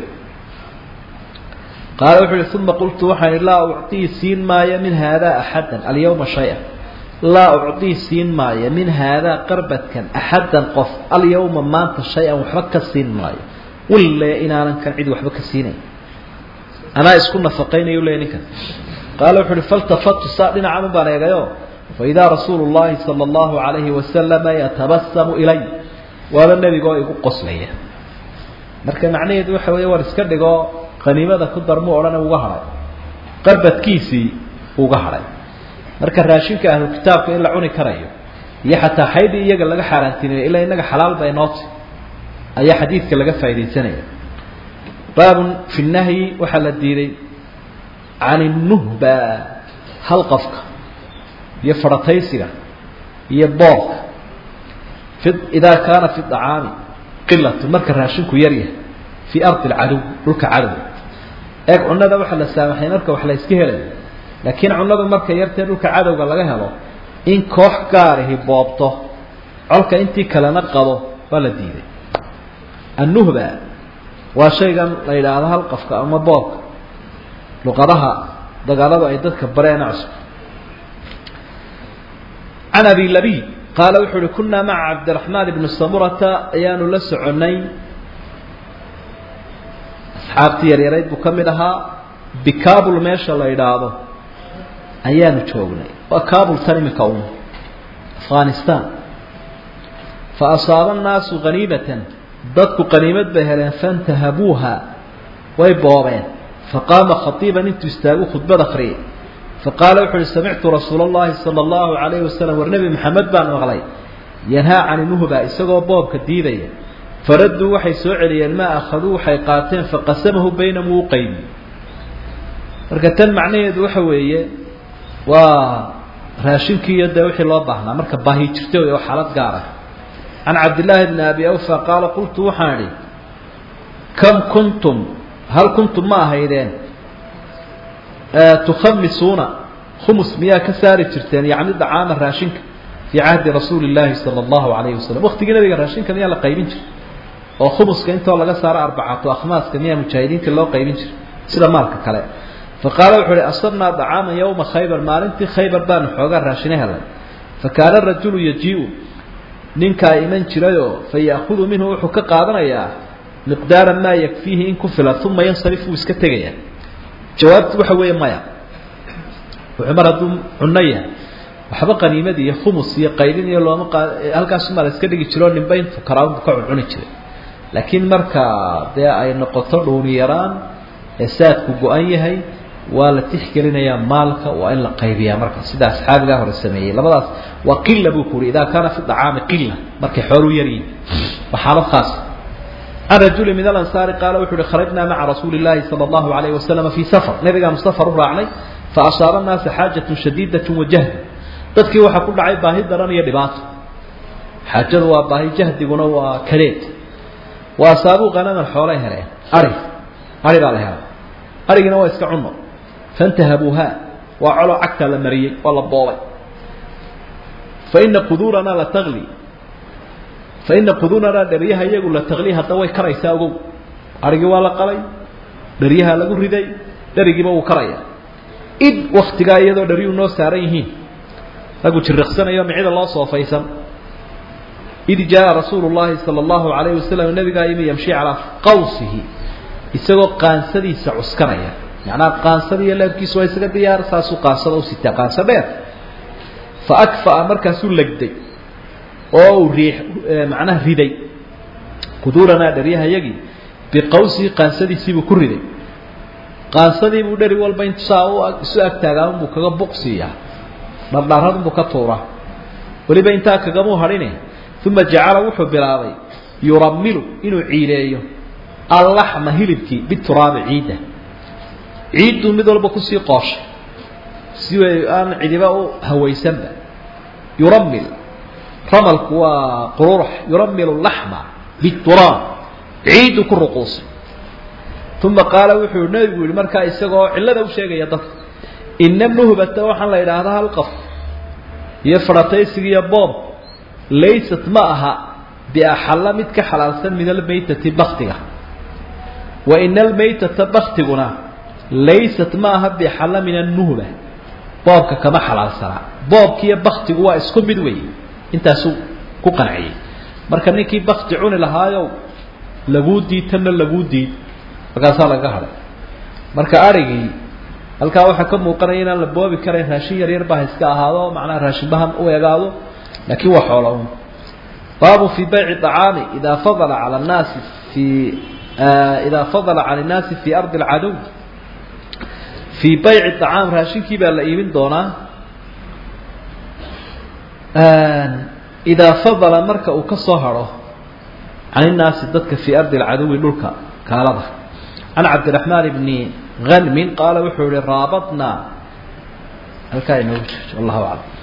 qaala wuxuu ihi uma qultu waxaan ihi laa ucطii siin maayo min haadaa axaddan alyawma shay-a laa ucطii siin maayo min haadaa qarbadkan axaddan qof alyawma maanta shay-an waxba ka siin maayo wille inaanan kan cid waxba ka siinayn anaa isku nafaqaynayu le ninkan qaala wuxu uhi faltafatu saa dhinacan baan eegayo faidaa rasuulu llahi sala allahu alayhi wasalama yatabasamu ilay waaba nebigoo igu qoslaya marka macnaheedu waxa weeye war iska dhigo qaniimada ku darmu odhana uga hadhay qarbadkiisii uga hadhay marka raashinka ahlu kitaabka in la cuni karayo iyo xataa xaydii iyaga laga xaaraantinaya ilaa inaga xalaal bay nooti ayaa xadiidka laga faaidaysanaya baabun fi nahyi waxaa la diiday can inuhba halqafka iyo farataysiga iyo boorka fi idaa kaana fi dacaami qilatu marka raashinku yar yahay fii ardi alcadow dhulka cadow eeg cunada waxaa la saamaxay marka wax la iska helayo laakiin cunadu marka yartee dhulka cadowga laga helo in koox gaarihi boobto colka intii kalena qado waa la diiday annuhba waa shaygan la yidhaahdo halqafka ama boobka luqadaha dagaaladu ay dadka bareena cusub can abi labiid qaala wuxuu uhi kunaa maca cabdiraxmaan ibni samurata ayaanu la soconnay asxaabtii yaryarayd buu ka mid ahaa bikabul meesha la yidhaahdo ayaanu joognay waa kabul tan imika un afghanistan fa asaaba annaasu haniimatan dadku qaniimad bay heleen faintahabuuha way boobeen faqaama khaiiban intuu istaagu khudbad akriyay faqaala wuxu uhi samictu rasuula اllahi salى اllahu alayhi wasalam war nebi maxamed baan maqlay yanhaa cani nuhba isagoo boobka diidaya faradduu waxay soo celiyeen maa akhaduu waxay qaateen faqasamahu baynahum uu qaybi marka tan macnaheedu waxa weeye waa raashinkii iyo dee wixii loo baahnaa marka baahi jirta wey oo xaalad gaar ah can cabdillaahi bni abi awfa qaala qultu waxaan idhi kam kuntum hal kuntum ma ahaydeen tukhamisuuna khumus miyaa ka saari jirteen yacni dacaama raashinka fii cahdi rasuuli llaahi sala allahu alayhi wasalam waqtigii nabiga raashinka miyaa la qaybin jiray oo khumuska intoo laga saaro arbacatu akhmaaska miyaa mujaahidiinta loo qaybin jiray sida maalka kale fa qaala wuxuu uhi asabnaa dacaaman yowma khaybar maalintii khaybar baanu xoogaa raashino helay fa kaana rajulu yajiiu ninkaa iman jirayoo fa ya'khudu minhu wuxuu ka qaadanayaa miqdaara maa yakfiihi in ku filan uma yansarif wuu iska tegayaa jawaabtu waxa weeye maya wuxuu mar hadduu cunno yahay waxba qaniimad iyo khumus iyo qaydin iyo looma qa halkaasumaa la iska dhigi jiroo ninba intuu karaabunbu ka cuncuni jiray laakiin marka dee ay noqoto dhuuni yaraan ee saadku go-an yahay waa la tixgelinayaa maalka waa in la qaybiyaa marka sida asxaabigaa hore sameeyey labadaas waa qila buu ku uhi idaa kaana fi dacaami qila markay xooluu yaryihin waa xaalad khaas can rajuli min alansaari qaala wuxu uhi kharajnaa maca rasuuli llaahi sala allahu alayhi wasalama fii safar nabigaanu safar u raacnay fa asaaba naasa xaajatun shadiidatun wajahd dadkii waxaa ku dhacay baahi daran iyo dhibaato xaajadu waa baahi jahdiguna waa kadeed wa asaabuu hanaman xoolay heleen ari ari baa la helay arigina waa iska cuno faintahabuuha waa coloo cagtaa la mariyey oo la boobay faina quduuranaa la tagli faina quduuranaa dheriyaha iyagu la tagli hadda way karaysaa ogow arigii waa la qalay dharyaha lagu riday dherigiiba wuu karaya id waktigaa iyadoo dharyuhu noo saaran yihiin raggu jiriqsanayo micida loo soofaysan id jaa rasuulu llahi sala allahu alayhi wasalam nabigaa yimi yamshi calaa qawsihi isagoo qaansadiisa cuskanaya macnaha qaansada iyo leebkiisu waa isaga diyaar saasuu qaansada u sitaa qaanso dheer fa akfa'a markaasuu legday oo uu riix macnaha riday quduuranaa dharyahayagii biqawsihi qaansadiisiibuu ku riday qaansadiibuu dheri walba intu saa u isu agtaagaa unbuu kaga buqsiiyaa dhardharad unbuu ka tuuraa weliba intaa kagamuu hadhine uma jacala wuxuu bilaabay yuramilu inuu ciileeyo allaxma hilibkii bituraabi ciidda ciidduu mid walba kusii qooshay si way aan cidiba u hawaysanba yuramil ramalku waa qururax yuramilu laxma bituraab ciiddu ku ruquusay uma qaala wuxuu nabigu yihi markaa isagoo cillada u sheegaya dadka ina nuhbata waxaan la idhaahdaa halqaf iyo farataysiga iyo boob laysat ma aha biaxalla mid ka xalaalsan min almaytati baktiga wa ina almaytata baktiguna laysat ma aha biaxalla min annuhba boobka kama xalaalsanaa boobkiiyo baktigu waa isku mid wey intaasuu ku qanciyey marka ninkii bakti cuni lahaayow laguu diid tanna laguu diid markaasaa laga hadhay marka arigii halkaa waxaa ka muuqanaya inaan la boobi karayn raashin yar yar baa iska ahaado macnaha raashinbahan u egaado laakiin waa xoola un baabu fii bayci طacaami idaa fadala cala nnaasi fii idaa fadala cala الnaasi fii ardi اlcadow fii bayci طacaam raashinkii baa la iibin doonaa idaa fadala marka uu ka soo haro can innaasi dadka fii ardi اlcadowi dhulka kaalada can cabdiraxmaan bni hanmin qaala wuxuu yihi raabadnaa halkaa inoogu jirto wallahu aclam